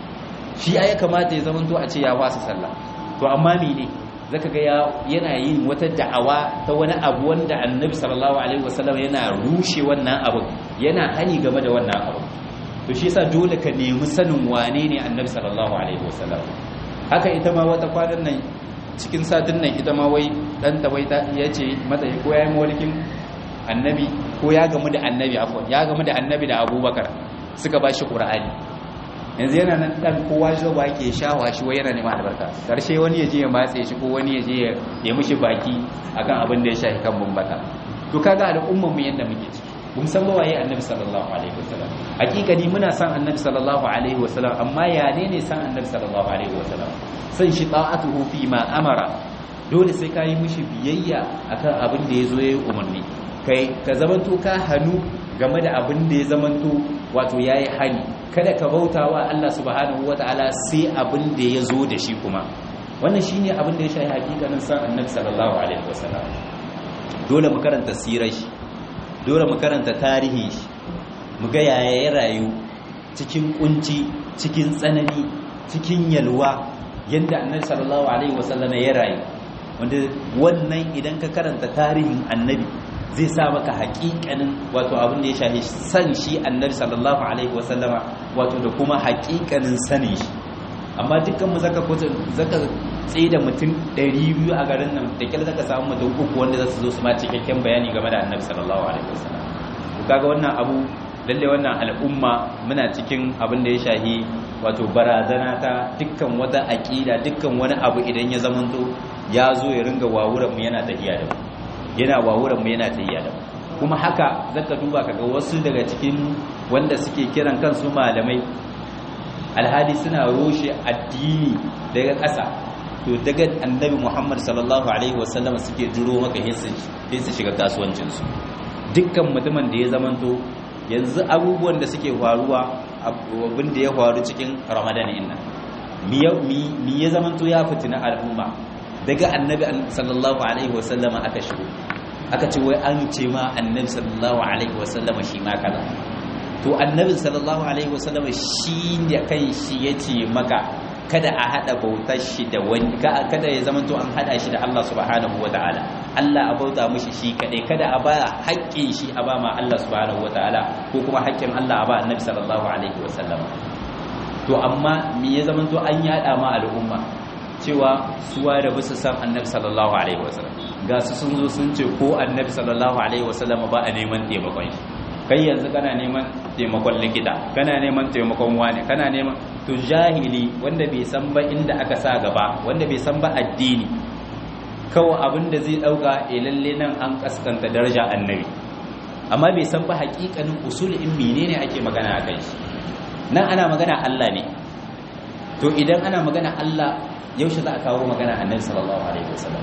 shi ya kamata ya zama to a ce ya fasa sallah to amma mene zaka ga yana yin wata da'awa ta wani abu wanda annabi sallallahu alaihi wasallam yana rushe wannan abu yana hani game da wannan abu to shi yasa dole ka nemi sanin wane ne annabi sallallahu alaihi wasallam haka ita ma wata kwanan nan cikin satin nan ita ma wai dan ta wai ta yace mata ko yayin mawlikin annabi ko ya gamu da annabi afwan ya gamu da annabi da abubakar suka bashi qur'ani yanzu yana nan dan kowa shi ba yake shawa shi wai yana neman albarka karshe wani yaje ya matse shi ko wani yaje ya mushi baki akan abin da ya shafi kan bumbata to kaga al'umman mu yanda muke ciki mun san waye annabi sallallahu alaihi wasallam hakikani muna san annabi sallallahu alaihi wasallam amma ya ne ne san annabi sallallahu alaihi wasallam san shi ta'atuhu fi ma amara dole sai ka yi mishi biyayya akan abin da yazo yayi umarni kai ka zamanto ka hannu game da abin da ya zamanto wato yayi hani kada ka bautawa Allah subhanahu wataala sai abin da ya zo da shi kuma wannan shine abin da ya shafi hakikanin san annabi sallallahu alaihi wasallam dole mu karanta sirar shi dole mu karanta tarihi shi mu ga yaya ya rayu cikin kunci cikin tsanani cikin yalwa yadda annabi sallallahu alaihi wasallam ya rayu wanda wannan idan ka karanta tarihin annabi zai sa maka haƙiƙanin wato abin da ya shafi san shi annabi sallallahu alaihi wasallama wato da kuma haƙiƙanin sanin shi amma dukkan mu zaka kwata zaka tsaye da mutum 200 a garin nan da kyar zaka samu mutum uku wanda zasu zo su ma cikakken bayani game da annabi sallallahu alaihi wasallam kaga wannan abu lalle wannan al'umma muna cikin abin da ya shahi wato barazana ta dukkan wata aqida dukkan wani abu idan ya zamanto ya zo ya ringa wawuran mu yana tafiya da mu yana wawuran mu yana tafiya da mu kuma haka zaka duba kaga wasu daga cikin wanda suke kiran kansu malamai alhali suna roshe addini daga ƙasa to daga annabi Muhammad sallallahu alaihi wasallam suke jiro maka sai su shiga kasuwancinsu dukkan mutumin da ya zamanto yanzu abubuwan da suke faruwa abin da ya faru cikin ramadan inna mi ya zamanto ya fitina al'umma daga annabi sallallahu alaihi wasallam aka shigo aka ce wai an ce ma annabi sallallahu alaihi wasallam shi ma kaza to annabi sallallahu alaihi wasallam shi da kai shi yace maka kada a hada bautar shi da wani kada ya zama to an hada shi da Allah subhanahu wataala Allah a bauta mishi shi kadai kada a ba haƙƙin shi a ba ma Allah subhanahu wataala ko kuma haƙƙin Allah a ba annabi sallallahu alaihi wasallam to amma me ya zama to an yada ma al'umma cewa suwa da bisa san annabi sallallahu alaihi wasallam ga su sun zo sun ce ko annabi sallallahu alaihi wasallam ba a neman taimakon shi kai yanzu kana neman taimakon likita kana neman taimakon wani kana neman to jahili wanda bai san ba inda aka sa gaba wanda bai san ba addini kawai abin da zai dauka e lalle nan an kaskanta daraja annabi amma bai san ba hakikanin usul in menene ake magana a kai shi nan ana magana Allah ne to idan ana magana Allah yaushe za a kawo magana annabi sallallahu alaihi wasallam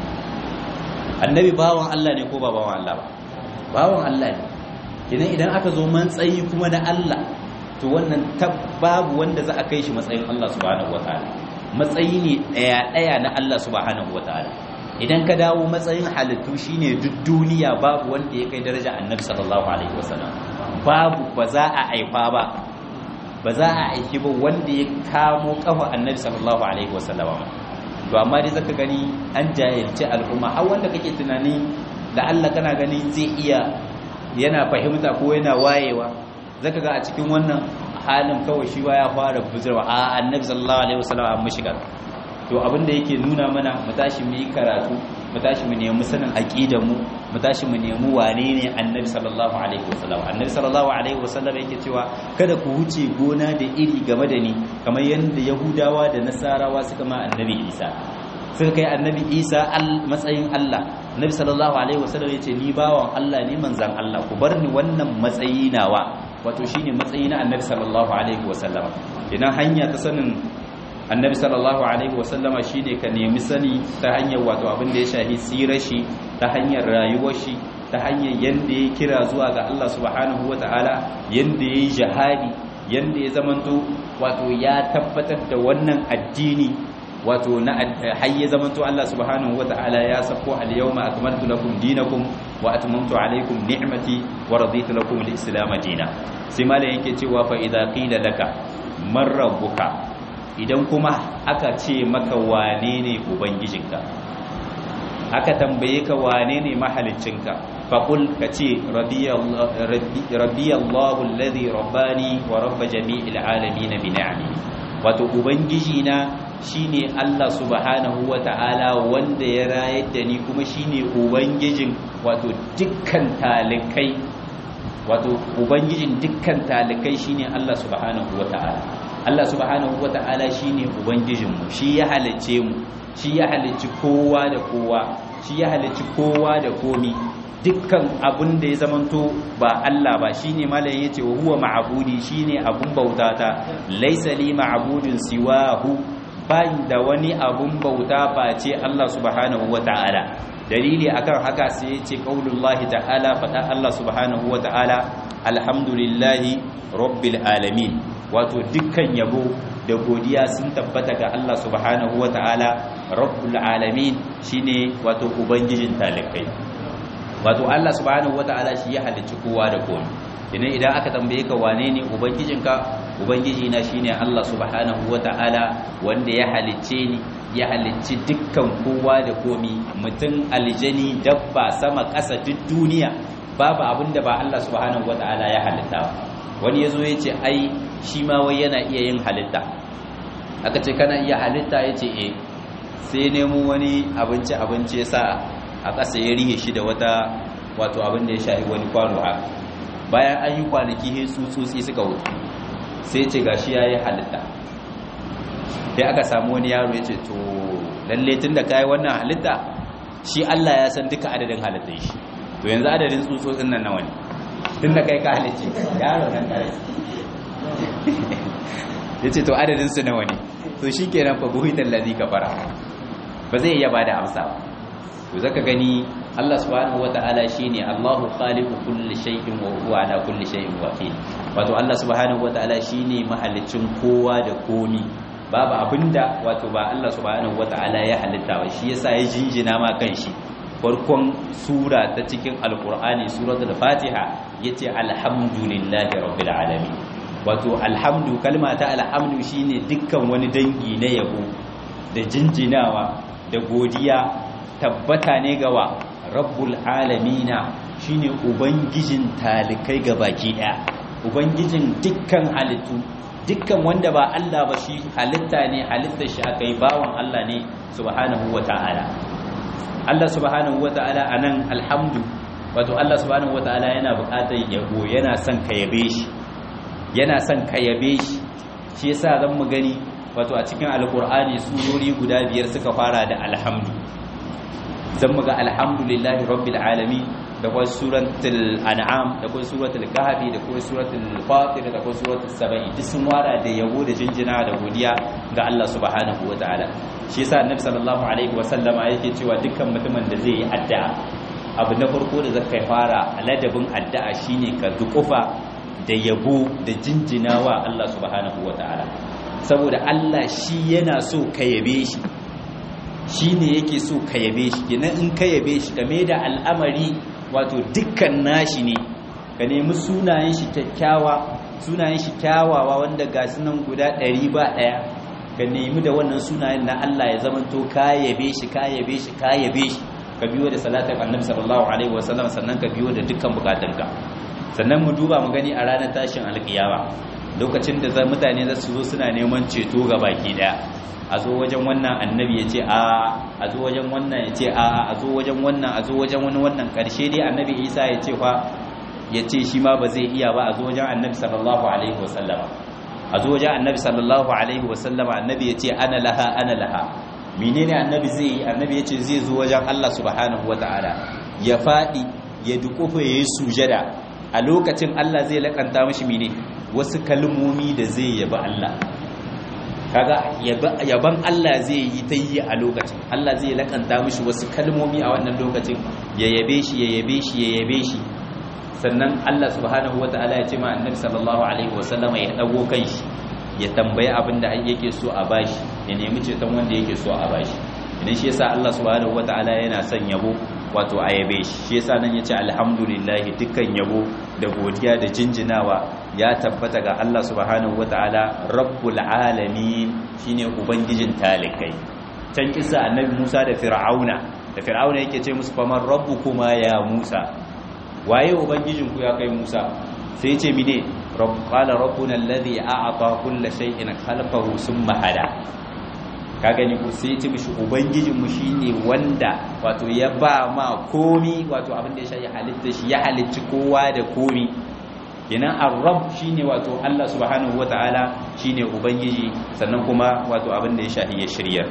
annabi bawan Allah ne ko ba bawan Allah ba bawan Allah ne idan idan aka zo matsayi kuma na Allah to wannan babu wanda za a kai shi matsayin Allah subhanahu wataala matsayi ne daya daya na Allah subhanahu wataala idan ka dawo matsayin halittu shine duk duniya babu wanda ya kai daraja annabi sallallahu alaihi wasallam babu ba za a aifa ba ba za a aiki ba wanda ya kamo kafa annabi sallallahu alaihi wasallam to amma dai zaka gani an jahilci al'umma har wanda kake tunani da Allah kana gani zai iya yana fahimta ko yana wayewa zaka ga a cikin wannan halin kawai shi ya fara buzurwa a annabi sallallahu alaihi wasallam an mushiga to abinda yake nuna mana mu tashi mu yi karatu mu tashi mu nemi sanin aqidar mu mu tashi mu nemi wane ne annabi sallallahu alaihi wasallam annabi sallallahu alaihi wasallam yake cewa kada ku wuce gona da iri game da ni kamar yadda yahudawa da nasarawa suka ma annabi isa suka kai annabi isa matsayin allah annabi sallallahu alaihi wasallam ya ce ni bawan allah ne manzan allah ku bar ni wannan matsayi nawa wato shine matsayi na annabi sallallahu alaihi wasallam idan hanya ta sanin annabi sallallahu alaihi wasallama shine ka nemi sani ta hanyar wato abin da ya shahi sirar shi ta hanyar rayuwar shi ta hanyar yanda ya kira zuwa ga Allah subhanahu wataala yanda ya yi jihadi yanda ya zamanto wato ya tabbatar da wannan addini wato na hayya zamanto Allah subhanahu wataala ya sako al-yawma akmaltu lakum dinakum wa atmamtu alaykum ni'mati wa raditu lakum al-islam dinan sai malai yake cewa fa idza qila laka man rabbuka idan kuma aka ce maka wane ne ubangijinka aka tambaye ka wane ne mahaliccinka faƙul ka ce rabiyallahu alladhi rabbani wa rabba jami'il alamin bi ni'ami wato ubangijina shine Allah subhanahu wata'ala wanda ya rayar da ni kuma shine ubangijin wato dukkan talikai wato ubangijin dukkan talikai shine Allah subhanahu wata'ala Allah subhanahu wata'ala shine ubangijinmu shi ya halicce mu shi ya halicci kowa da kowa shi ya halicci kowa da komi dukkan abun da ya zamanto ba Allah ba shine malayin yace wa huwa ma'budi shine abun bautata laysa li ma'budun siwahu bayin da wani abun bauta face Allah subhanahu wata'ala dalili akan haka sai yace qaulullahi ta'ala fada Allah subhanahu wata'ala alhamdulillahi rabbil alamin wato dukkan yabo da godiya sun tabbata ga Allah subhanahu wata'ala rabbul alamin shine wato ubangijin talikai wato Allah subhanahu wata'ala shi ya halicci kowa da komai idan idan aka tambaye ka wane ne ubangijinka ubangiji na shine Allah subhanahu wata'ala wanda ya halicce ni ya halicci dukkan kowa da komai mutum aljani dabba sama ƙasa duk duniya babu abinda ba Allah subhanahu wata'ala ya halitta wani yazo yace ai shi ma wai yana iya yin halitta aka ce kana iya halitta yace eh sai nemo wani abinci abinci ya sa a ƙasa ya rihe shi da wata wato abin da ya shahi wani kwano haka bayan an yi kwanaki he tsutsotsi suka wuce sai ce gashi ya yi halitta sai aka samu wani yaro ya ce to lalle tun da ka yi wannan halitta shi Allah ya san duka adadin halittar shi to yanzu adadin tsutsotsin nan nawa ne tun da kai ka halicce yaro nan kare ya ce to adadin su nawa ne to shi kenan fa buhitan ladhi kafara ba zai iya bada amsa ba to zaka gani Allah subhanahu wataala shine Allahu khaliqu kulli shay'in wa huwa ala kulli shay'in wakil wato Allah subhanahu wataala shine mahallicin kowa da komi babu abinda wato ba Allah subhanahu wataala ya halitta ba shi yasa ya jinjina ma kanshi farkon sura ta cikin alqur'ani suratul fatiha yace alhamdulillahi rabbil alamin wato alhamdu kalma ta alhamdu shine dukkan wani dangi na yabo da jinjinawa da godiya tabbata ne gawa rabbul alamina shine ubangijin talikai baki daya ubangijin dukkan halittu dukkan wanda ba Allah ba shi halitta ne halittar shi akai bawan Allah ne subhanahu wataala Allah subhanahu wataala anan alhamdu wato Allah subhanahu wataala yana buƙatar yabo yana son ka yabe shi yana son ka yabe shi shi yasa zan mu gani wato a cikin alkur'ani surori guda biyar suka fara da alhamdu zan mu ga alhamdulillahi rabbil alamin da kuma suratul an'am da kuma suratul kahfi da kuma suratul fatir da kuma suratul sabai duk sun wara da yabo da jinjina da godiya ga Allah subhanahu wataala shi yasa annabi sallallahu alaihi wasallama yake cewa dukkan mutumin da zai yi addu'a abu na farko da zaka fara ladabin addu'a shine ka dukufa da yabo da jinjinawa Allah subhanahu wataala saboda Allah shi yana so ka yabe shi shi ne yake so ka yabe shi kenan in ka yabe shi game da al'amari wato dukkan nashi ne ka nemi sunayen shi kyakkyawa sunayen shi kyawawa wanda ga sunan guda ɗari ba ɗaya ka nemi da wannan sunayen na Allah ya zamanto ka yabe shi ka yabe shi ka yabe shi ka biyo da salatin annabi sallallahu alaihi wasallam sannan ka biyo da dukkan bukatunka sannan mu duba mu gani a ranar tashin alkiyama lokacin da mutane za su zo suna neman ceto ga baki daya a zo wajen wannan annabi ya ce a a zo wajen wannan ya ce a a zo wajen wannan a zo wajen wani wannan karshe dai annabi isa ya ce fa ya ce shi ma ba zai iya ba a zo wajen annabi sallallahu alaihi wasallama a zo wajen annabi sallallahu alaihi wasallama annabi ya ce ana laha ana laha menene annabi zai yi annabi ya ce zai zo wajen Allah subhanahu wataala ya faɗi ya dukufa ya yi sujada a lokacin Allah zai lakanta mashi mene wasu kalmomi da zai yaba Allah kaga yaban Allah zai yi ta yi a lokacin Allah zai lakanta mashi wasu kalmomi a wannan lokacin ya yabe shi ya yabe shi ya yabe shi sannan Allah subhanahu wataala ya ce ma annabi sallallahu alaihi wasallama ya dago kanshi ya tambayi abin da yake so a bashi ya nemi ceton wanda yake so a bashi idan shi yasa Allah subhanahu wataala yana son yabo wato a yabe shi shi yasa nan yace alhamdulillah dukkan yabo da godiya da jinjinawa ya tabbata ga Allah subhanahu wataala rabbul alamin shine ubangijin talikai can kisa annabi Musa da Fir'auna da Fir'auna yake ce musu faman rabbukuma ya Musa waye ubangijinku ya kai Musa sai ce mine qala rabbuna alladhi a'ata kulla shay'in khalaqahu thumma hada ka gani ko sai ce mishi ubangijin mu shine wanda wato ya ba ma komi wato abin da ya shayi halitta shi ya halicci kowa da komi kenan ar-rabb shine wato Allah subhanahu wataala shine ubangiji sannan kuma wato abin da ya shayi ya shirya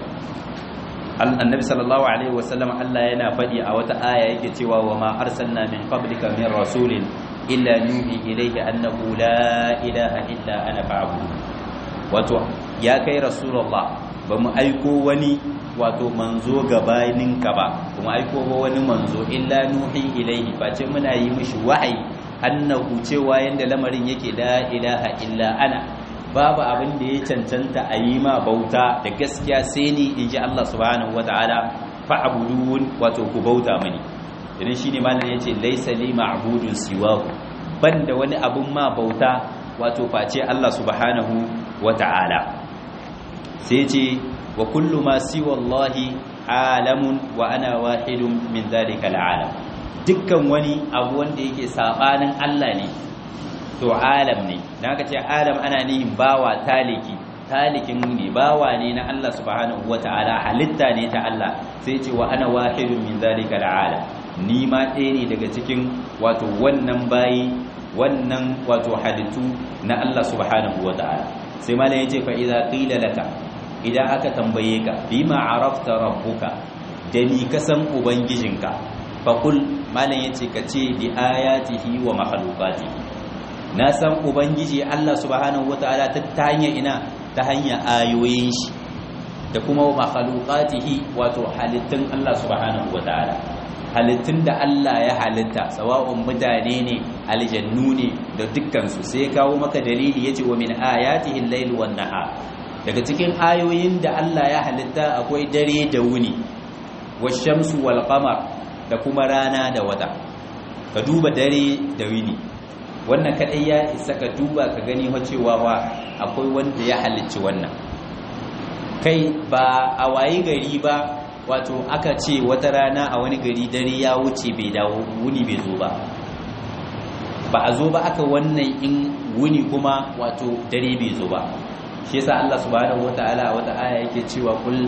annabi sallallahu alaihi wasallam Allah yana faɗi a wata aya yake cewa wa ma arsalna min qablika min rasulin illa nuhi ilayhi annahu la ilaha illa ana fa'budu wato ya kai rasulullah ba mu aiko wani wato manzo gabaninka ba kuma aiko ba wani manzo illa nuhi ilayhi face muna yi mishi wahayi annahu cewa yanda lamarin yake la ilaha illa ana babu abin da ya cancanta a yi ma bauta da gaskiya sai ni in ji Allah subhanahu wata'ala fa'abudun wato ku bauta mani idan shine malam yace laysa li ma'budun siwahu banda wani abun ma bauta wato face Allah subhanahu wata'ala sai ce wa kullu ma siwa Allah alamun wa ana wahidun min dhalika al'alam dukkan wani abu wanda yake sabanin Allah ne to alam ne da aka ce alam ana nihin bawa taliki talikin ne bawa ne na Allah subhanahu wata'ala halitta ne ta Allah sai ce wa ana wahidun min zalika al'alam ni ma ɗaya ne daga cikin wato wannan bayi wannan wato halittu na Allah subhanahu wata'ala sai malam yace fa idza qila laka idan aka tambaye ka bima arafta rabbuka da ni ka san ubangijinka fa kul malam yace ka ce bi ayatihi wa makhluqatihi na san ubangiji Allah subhanahu wataala ta hanyar ina ta hanyar ayoyin shi da kuma makhluqatihi wato halittun Allah subhanahu wataala halittun da Allah ya halitta sawa'un mutane ne aljannu ne da dukkan su sai kawo maka dalili yace wa min ayatihi al-layl wan nahar daga cikin ayoyin da Allah ya halitta akwai dare da wuni wash-shamsu wal qamar da kuma rana da wata ka duba dare da wuni wannan kadai ya isa ka duba ka gani cewa wa akwai wanda ya halicci wannan kai ba a wayi gari ba wato aka ce wata rana a wani gari dare ya wuce bai dawo wuni bai zo ba ba a zo ba aka wannan in wuni kuma wato dare bai zo ba shi yasa Allah subhanahu wataala a wata aya yake cewa kul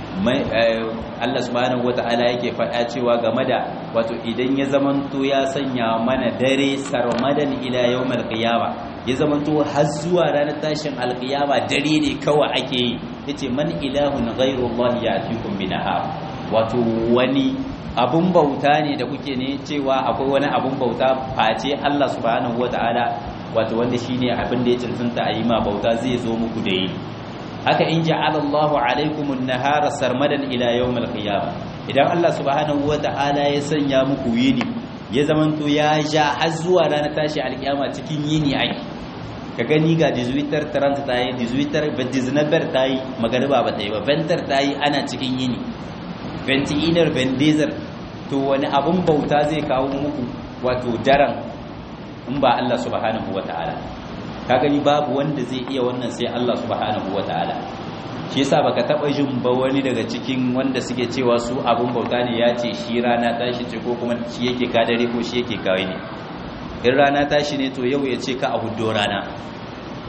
Allah subhanahu wata'ala yake faɗa cewa game da wato idan ya zamanto ya sanya mana dare sarmadan ila yawmal qiyama ya zamanto har zuwa ranar tashin alqiyama dare ne kawai ake yi yace man ilahun ghayru Allah ya'tikum binahar wato wani abun bauta ne da kuke ne cewa akwai wani abun bauta face Allah subhanahu wata'ala wato wanda shine abin da ya cancanta a yi ma bauta zai zo muku da yi haka in ja'ala Allahu alaikum an-nahara sarmadan ila yawm al-qiyamah idan Allah subhanahu wata'ala ya sanya muku yini ya zamanto ya ja har zuwa ranar tashi alkiyama cikin yini ai ka gani ga 18 30 tayi 18 19 tayi magariba ba tayi ba 20 tayi ana cikin yini 20 inar 20 to wani abun bauta zai kawo muku wato daren in ba Allah subhanahu wata'ala ka gani babu wanda zai iya wannan sai Allah subhanahu wataala shi yasa baka taba jin ba wani daga cikin wanda suke cewa su abun bauta ne ya ce shi rana tashi ce ko kuma shi yake ka dare ko shi yake kawai ne in rana tashi ne to yau ya ce ka a huddo rana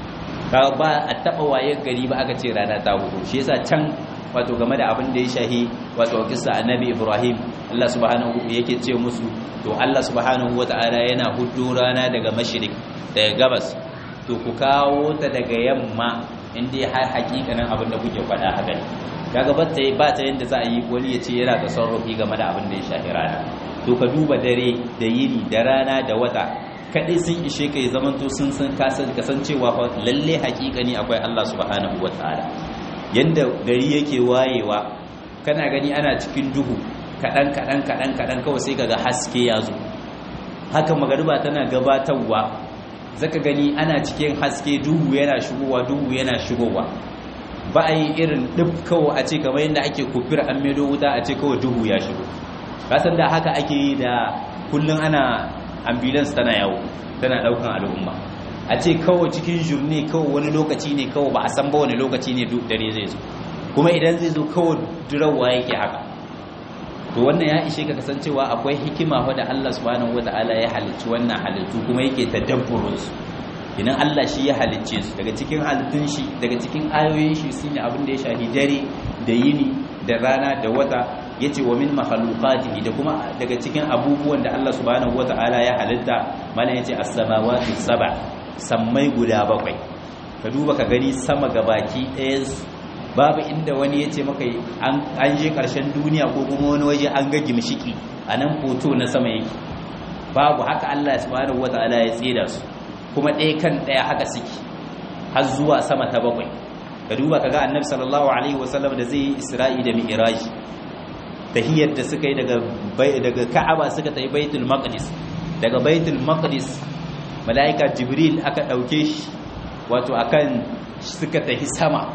ka ba a taba wayar gari ba aka ce rana ta hudu shi yasa can wato game da abin da ya shahi wato kissa annabi Ibrahim Allah subhanahu yake ce musu to Allah subhanahu wataala yana hudu rana daga mashrik daga gabas to ku kawo ta daga yamma inda har hakikanin abin da kuke faɗa haka ne kaga ba ta ba ta yanda za a yi wani ya ce yana da sarrafi game da abin da ya shahi rana to ka duba dare da yini da rana da wata kaɗai sun ishe ka yi zamanto sun san kasancewa lalle hakikani akwai Allah subhanahu wataala yanda gari yake wayewa kana gani ana cikin duhu kaɗan kaɗan kaɗan kaɗan kawai sai kaga haske ya zo haka magariba tana gabatarwa zaka gani ana cikin haske duhu yana shigowa duhu yana shigowa ba a yi irin ɗif kawai a ce kamar yadda ake kufir an medo wuta a ce kawai duhu ya shigo kasan da haka ake yi da kullum ana ambulance tana yawo tana ɗaukan al'umma a ce kawai cikin jurni kawai wani lokaci ne kawai ba a san ba wani lokaci ne dare zai zo kuma idan zai zo kawai durawa yake haka to wannan ya ishe ka kasancewa akwai hikima wadda Allah subhanahu wata'ala ya halicci wannan halittu kuma yake tadabburin su idan Allah shi ya halicce su daga cikin halittun shi daga cikin ayoyin shi sun yi abin da ya shafi dare da yini da rana da wata yace wa min makhluqatihi da kuma daga cikin abubuwan da Allah subhanahu wata'ala ya halitta mana yace as-samawati sab'a sammai guda bakwai ka duba ka gani sama gabaki ɗaya babu inda wani ya ce maka an je ƙarshen duniya ko kuma wani waje an ga gimshiki a nan hoto na sama yake babu haka Allah subhanahu wata'ala ya tsira su kuma ɗaya kan ɗaya haka suke har zuwa sama ta bakwai ka duba ka ga annabi sallallahu alaihi wasallam da zai yi isra'i da mi'raj tahiyyar da suka yi daga daga ka'aba suka tafi baitul maqdis daga baitul maqdis malaika jibril aka dauke shi wato akan suka tafi sama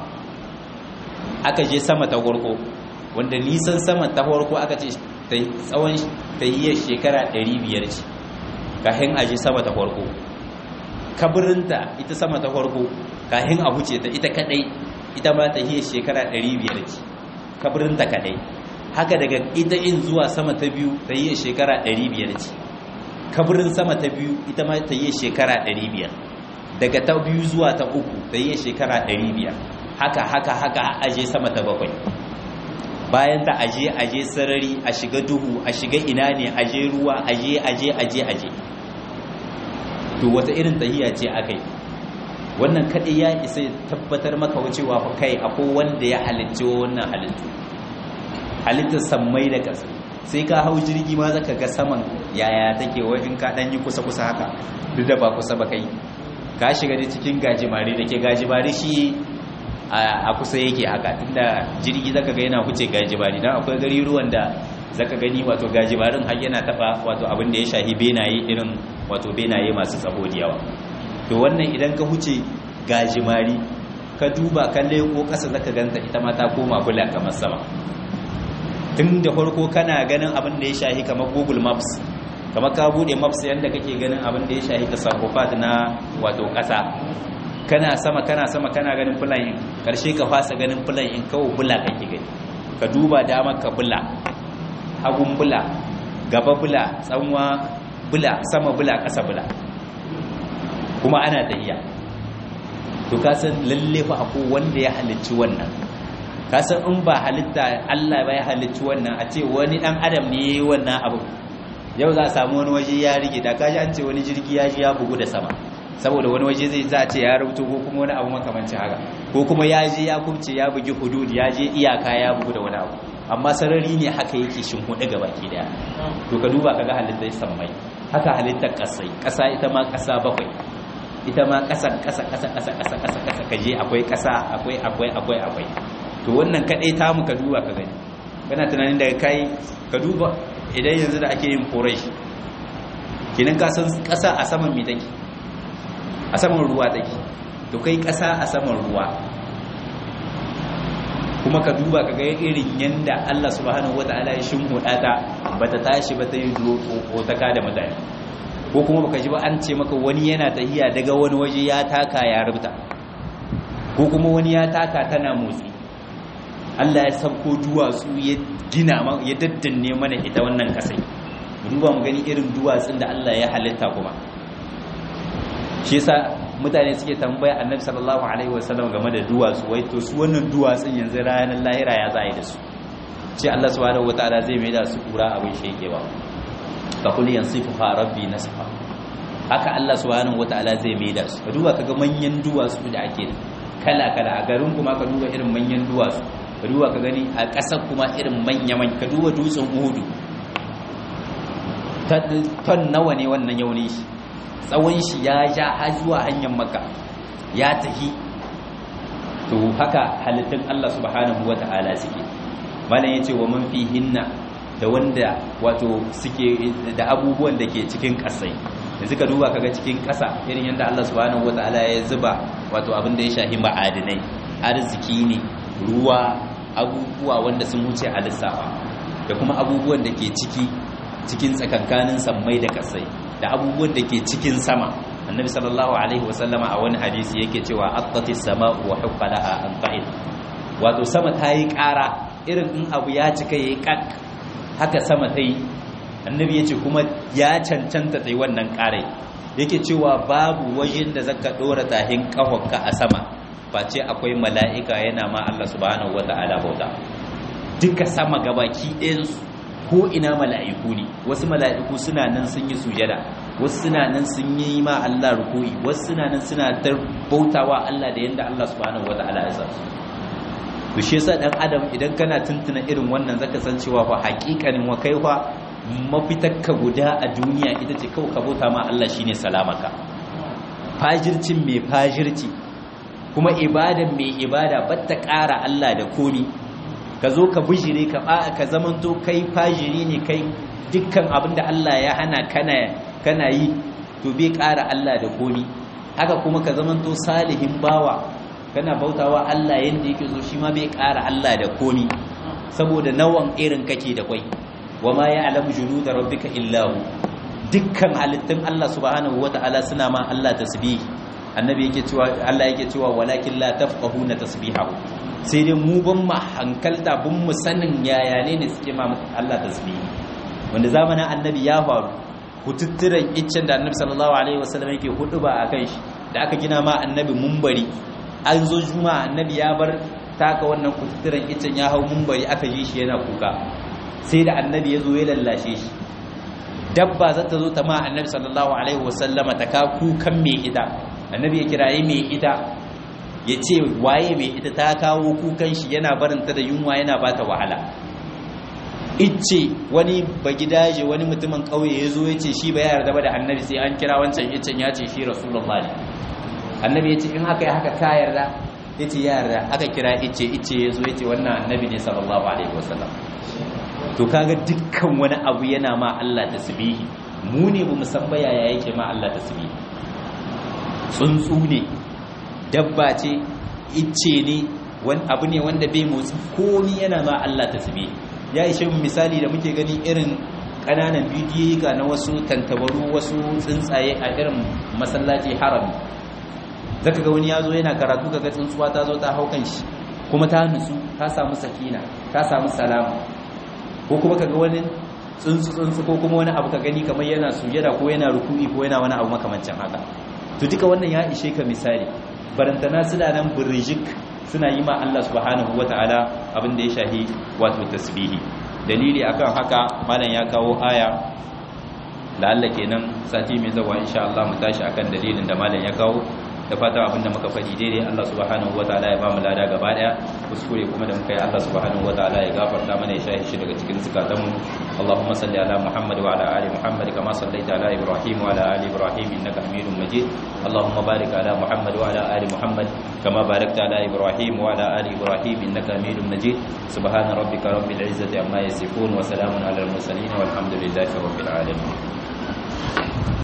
aka je sama ta farko wanda nisan sama ta farko aka ce tsawon tahiyyar shekara 500 ce kafin aje sama ta farko kabirinta ita sama ta farko kafin a huce ta ita kadai ita ma tahiyyar shekara 500 ce kabirinta kadai haka daga ita in zuwa sama ta biyu tahiyyar shekara 500 ce kabirin sama ta biyu ita ma tahiyyar shekara 500 daga ta biyu zuwa ta uku tahiyyar shekara 500 haka haka haka aje sama ta bakwai bayan ta aje aje sarari a shiga duhu a shiga ina ne aje ruwa aje aje aje aje to wata irin tahiya ce akai wannan kadai ya isa tabbatar maka wacewa fa kai akwai wanda ya halicci wannan halittu halittar sammai da ƙasa sai ka hau jirgi ma zaka ga saman yaya take wai in ka dan yi kusa kusa haka duk da ba kusa ba kai ka shiga da cikin gajimare da ke gajimare shi a kusa yake haka tunda jirgi zaka ga yana huce gajibari dan akwai gari ruwan da zaka gani wato gajibarin har yana taba wato abin da ya shahi benaye irin wato benaye masu tsabo da yawa to wannan idan ka huce gajimari ka duba ka leko kasa zaka ganta ita ma ta koma bula kamar sama tun da farko kana ganin abin da ya shahi kamar Google Maps kamar ka bude maps yanda kake ganin abin da ya shahi tasarrufat na wato kasa kana sama kana sama kana ganin fulayin karshe ka fasa ganin fulayin kawo bula kake gani ka duba dama ka bula hagun bula gaba bula tsanwa bula sama bula ƙasa bula kuma ana tahiya to ka san lalle fa akwai wanda ya halicci wannan ka san in ba halitta Allah ba ya halicci wannan a ce wani dan adam ne yayi wannan abu yau za a samu wani waje ya rige da kaji an ce wani jirgi ya ji ya bugu da sama saboda wani waje zai za ce ya rubuto ko kuma wani abu makamancin haka ko kuma ya je ya kubce ya bugi hudud ya je iyaka ya bugu da wani abu amma sarari ne haka yake shinhuɗe ga baki daya to ka duba kaga halittar sammai haka halittar ƙasai ƙasa ita ma ƙasa bakwai ita ma ƙasa ƙasa ƙasa ƙasa ƙasa ƙasa ƙasa ka je akwai ƙasa akwai akwai akwai akwai to wannan kaɗai ta mu ka duba ka gani kana tunanin daga kai ka duba idan yanzu da ake yin foresh kinan ka san ƙasa a saman me take a saman ruwa take to kai ƙasa a saman ruwa kuma ka duba ka ga irin yanda Allah subhanahu wataala ya shimhuda ta bata tashi ba ta yi ta da mutane ko kuma baka ji ba an ce maka wani yana tahiya daga wani waje ya taka ya rubuta ko kuma wani ya taka tana motsi Allah ya sauko duwatsu ya gina ya daddanne mana ita wannan kasai duba mu gani irin duwatsun da Allah ya halitta kuma shi yasa mutane suke tambaya annabi sallallahu alaihi wasallam game da duwatsu wai to su wannan duwatsun yanzu ranar lahira ya za a yi da su ce Allah subhanahu wataala zai mai da su kura abin shekewa fa kul yansifuha rabbi nasfa haka Allah subhanahu wataala zai mai da su ka duba kaga manyan duwatsu da ake kala kala a garin kuma ka duba irin manyan duwatsu ka duba ka gani a ƙasar kuma irin manya manya ka duba dutsen Uhudu ton nawa ne wannan yauni shi tsawon shi ya ja har zuwa hanyar maka ya tahi to haka halittun Allah subhanahu wata'ala suke malam yace wa man fihinna da wanda wato suke da abubuwan da ke cikin kasai yanzu ka duba kaga cikin kasa irin yadda Allah subhanahu wata'ala ya zuba wato abin da ya shahi ma'adinai arziki ne ruwa abubuwa wanda sun wuce a lissafa da kuma abubuwan da ke ciki cikin tsakankanin sammai da kasai da abubuwan da ke cikin sama annabi sallallahu alaihi wasallama a wani hadisi yake cewa attatis sama'u wa huqqalaha an qa'id wato sama ta yi ƙara irin in abu ya cika yayi kak haka sama ta yi annabi yace kuma ya cancanta ta yi wannan ƙarai yake cewa babu wajen da zaka dora tahin kafanka a sama face akwai mala'ika yana ma Allah subhanahu wata'ala bauta duka sama gabaki ɗayansu ko ina mala'iku ne wasu mala'iku suna nan sun yi sujada wasu suna nan sun yi ma Allah ruku'i wasu suna nan suna dar bautawa Allah da yanda Allah subhanahu wata'ala ya sa to shi yasa dan adam idan kana tuntuna irin wannan zaka san cewa fa haƙiƙanin wa kai fa mafitakka guda a duniya ita ce kawai ka bauta ma Allah shine salamaka fajircin mai fajirci kuma ibadan mai ibada batta ƙara Allah da komi ka zo ka bijire ka ba ka zamanto kai fajiri ne kai dukkan abin da Allah ya hana kana kana yi to bai ƙara Allah da komi haka kuma ka zamanto salihin bawa kana bautawa Allah yanda yake so shi ma bai ƙara Allah da komi saboda nawan irin kake da kwai wama ya'lamu junuda rabbika illa hu dukkan halittun Allah subhanahu wata'ala suna ma Allah tasbih annabi yake cewa Allah yake cewa walakin la tafqahuna tasbihahu sai dai mu ban mu hankalta ban mu sanin yaya ne ne suke ma Allah tasbihi wanda zamanin annabi ya faru kututturan iccen da annabi sallallahu alaihi wasallam yake hudu ba akan shi da aka gina ma annabi mumbari an zo juma'a annabi ya bar taka wannan kututturan iccen ya hau mumbari aka ji shi yana kuka sai da annabi ya zo ya lallashe shi dabba za ta zo ta ma annabi sallallahu alaihi wasallama ta ka kukan mai ita annabi ya kiraye mai ita ya ce waye mai ita ta kawo kukan shi yana barinta da yunwa yana bata wahala icce wani bagidaje wani mutumin kauye ya zo ya ce shi ba ya yarda ba da annabi sai an kira wancan iccen ya ce shi rasulullahi annabi ya ce in haka ya haka ka yarda ya ce ya yarda aka kira icce icce ya zo ya ce wannan annabi ne sallallahu alaihi wasallam to kaga dukkan wani abu yana ma Allah tasbihi mu ne bamu san ba yaya yake ma Allah tasbihi tsuntsu ne dabba ce icce ne wani abu ne wanda bai motsi komi yana ma Allah tasbihi ya ishe mu misali da muke gani irin kananan bidiyoyi ga na wasu tantabaru wasu tsuntsaye a irin masallaci harami zaka ga wani ya zo yana karatu kaga tsuntsuwa ta zo ta hau kan shi kuma ta nutsu ta samu sakina ta samu salama ko kuma kaga wani tsuntsu tsuntsu ko kuma wani abu ka gani kamar yana sujada ko yana ruku'i ko yana wani abu makamancin haka to duka wannan ya ishe ka misali barantana suna nan birjik suna yi ma Allah subhanahu wata'ala abin da ya shahi wato tasbihi dalili akan haka malam ya kawo aya la'alla kenan sati mai zawa insha Allah mu tashi akan dalilin da malam ya kawo da fata abinda muka faɗi daidai Allah subhanahu wataala ya bamu lada gaba daya kuskure kuma da muka yi Allah subhanahu wataala ya gafarta mana ya shahi shi daga cikin zukatanmu Allahumma salli ala Muhammad wa ala ali Muhammad kama sallaita ala Ibrahim wa ala ali Ibrahim innaka Hamidum Majid Allahumma barik ala Muhammad wa ala ali Muhammad kama barakta ala Ibrahim wa ala ali Ibrahim innaka Hamidum Majid subhana rabbika rabbil izzati amma yasifun wa salamun ala al mursalin walhamdulillahi rabbil alamin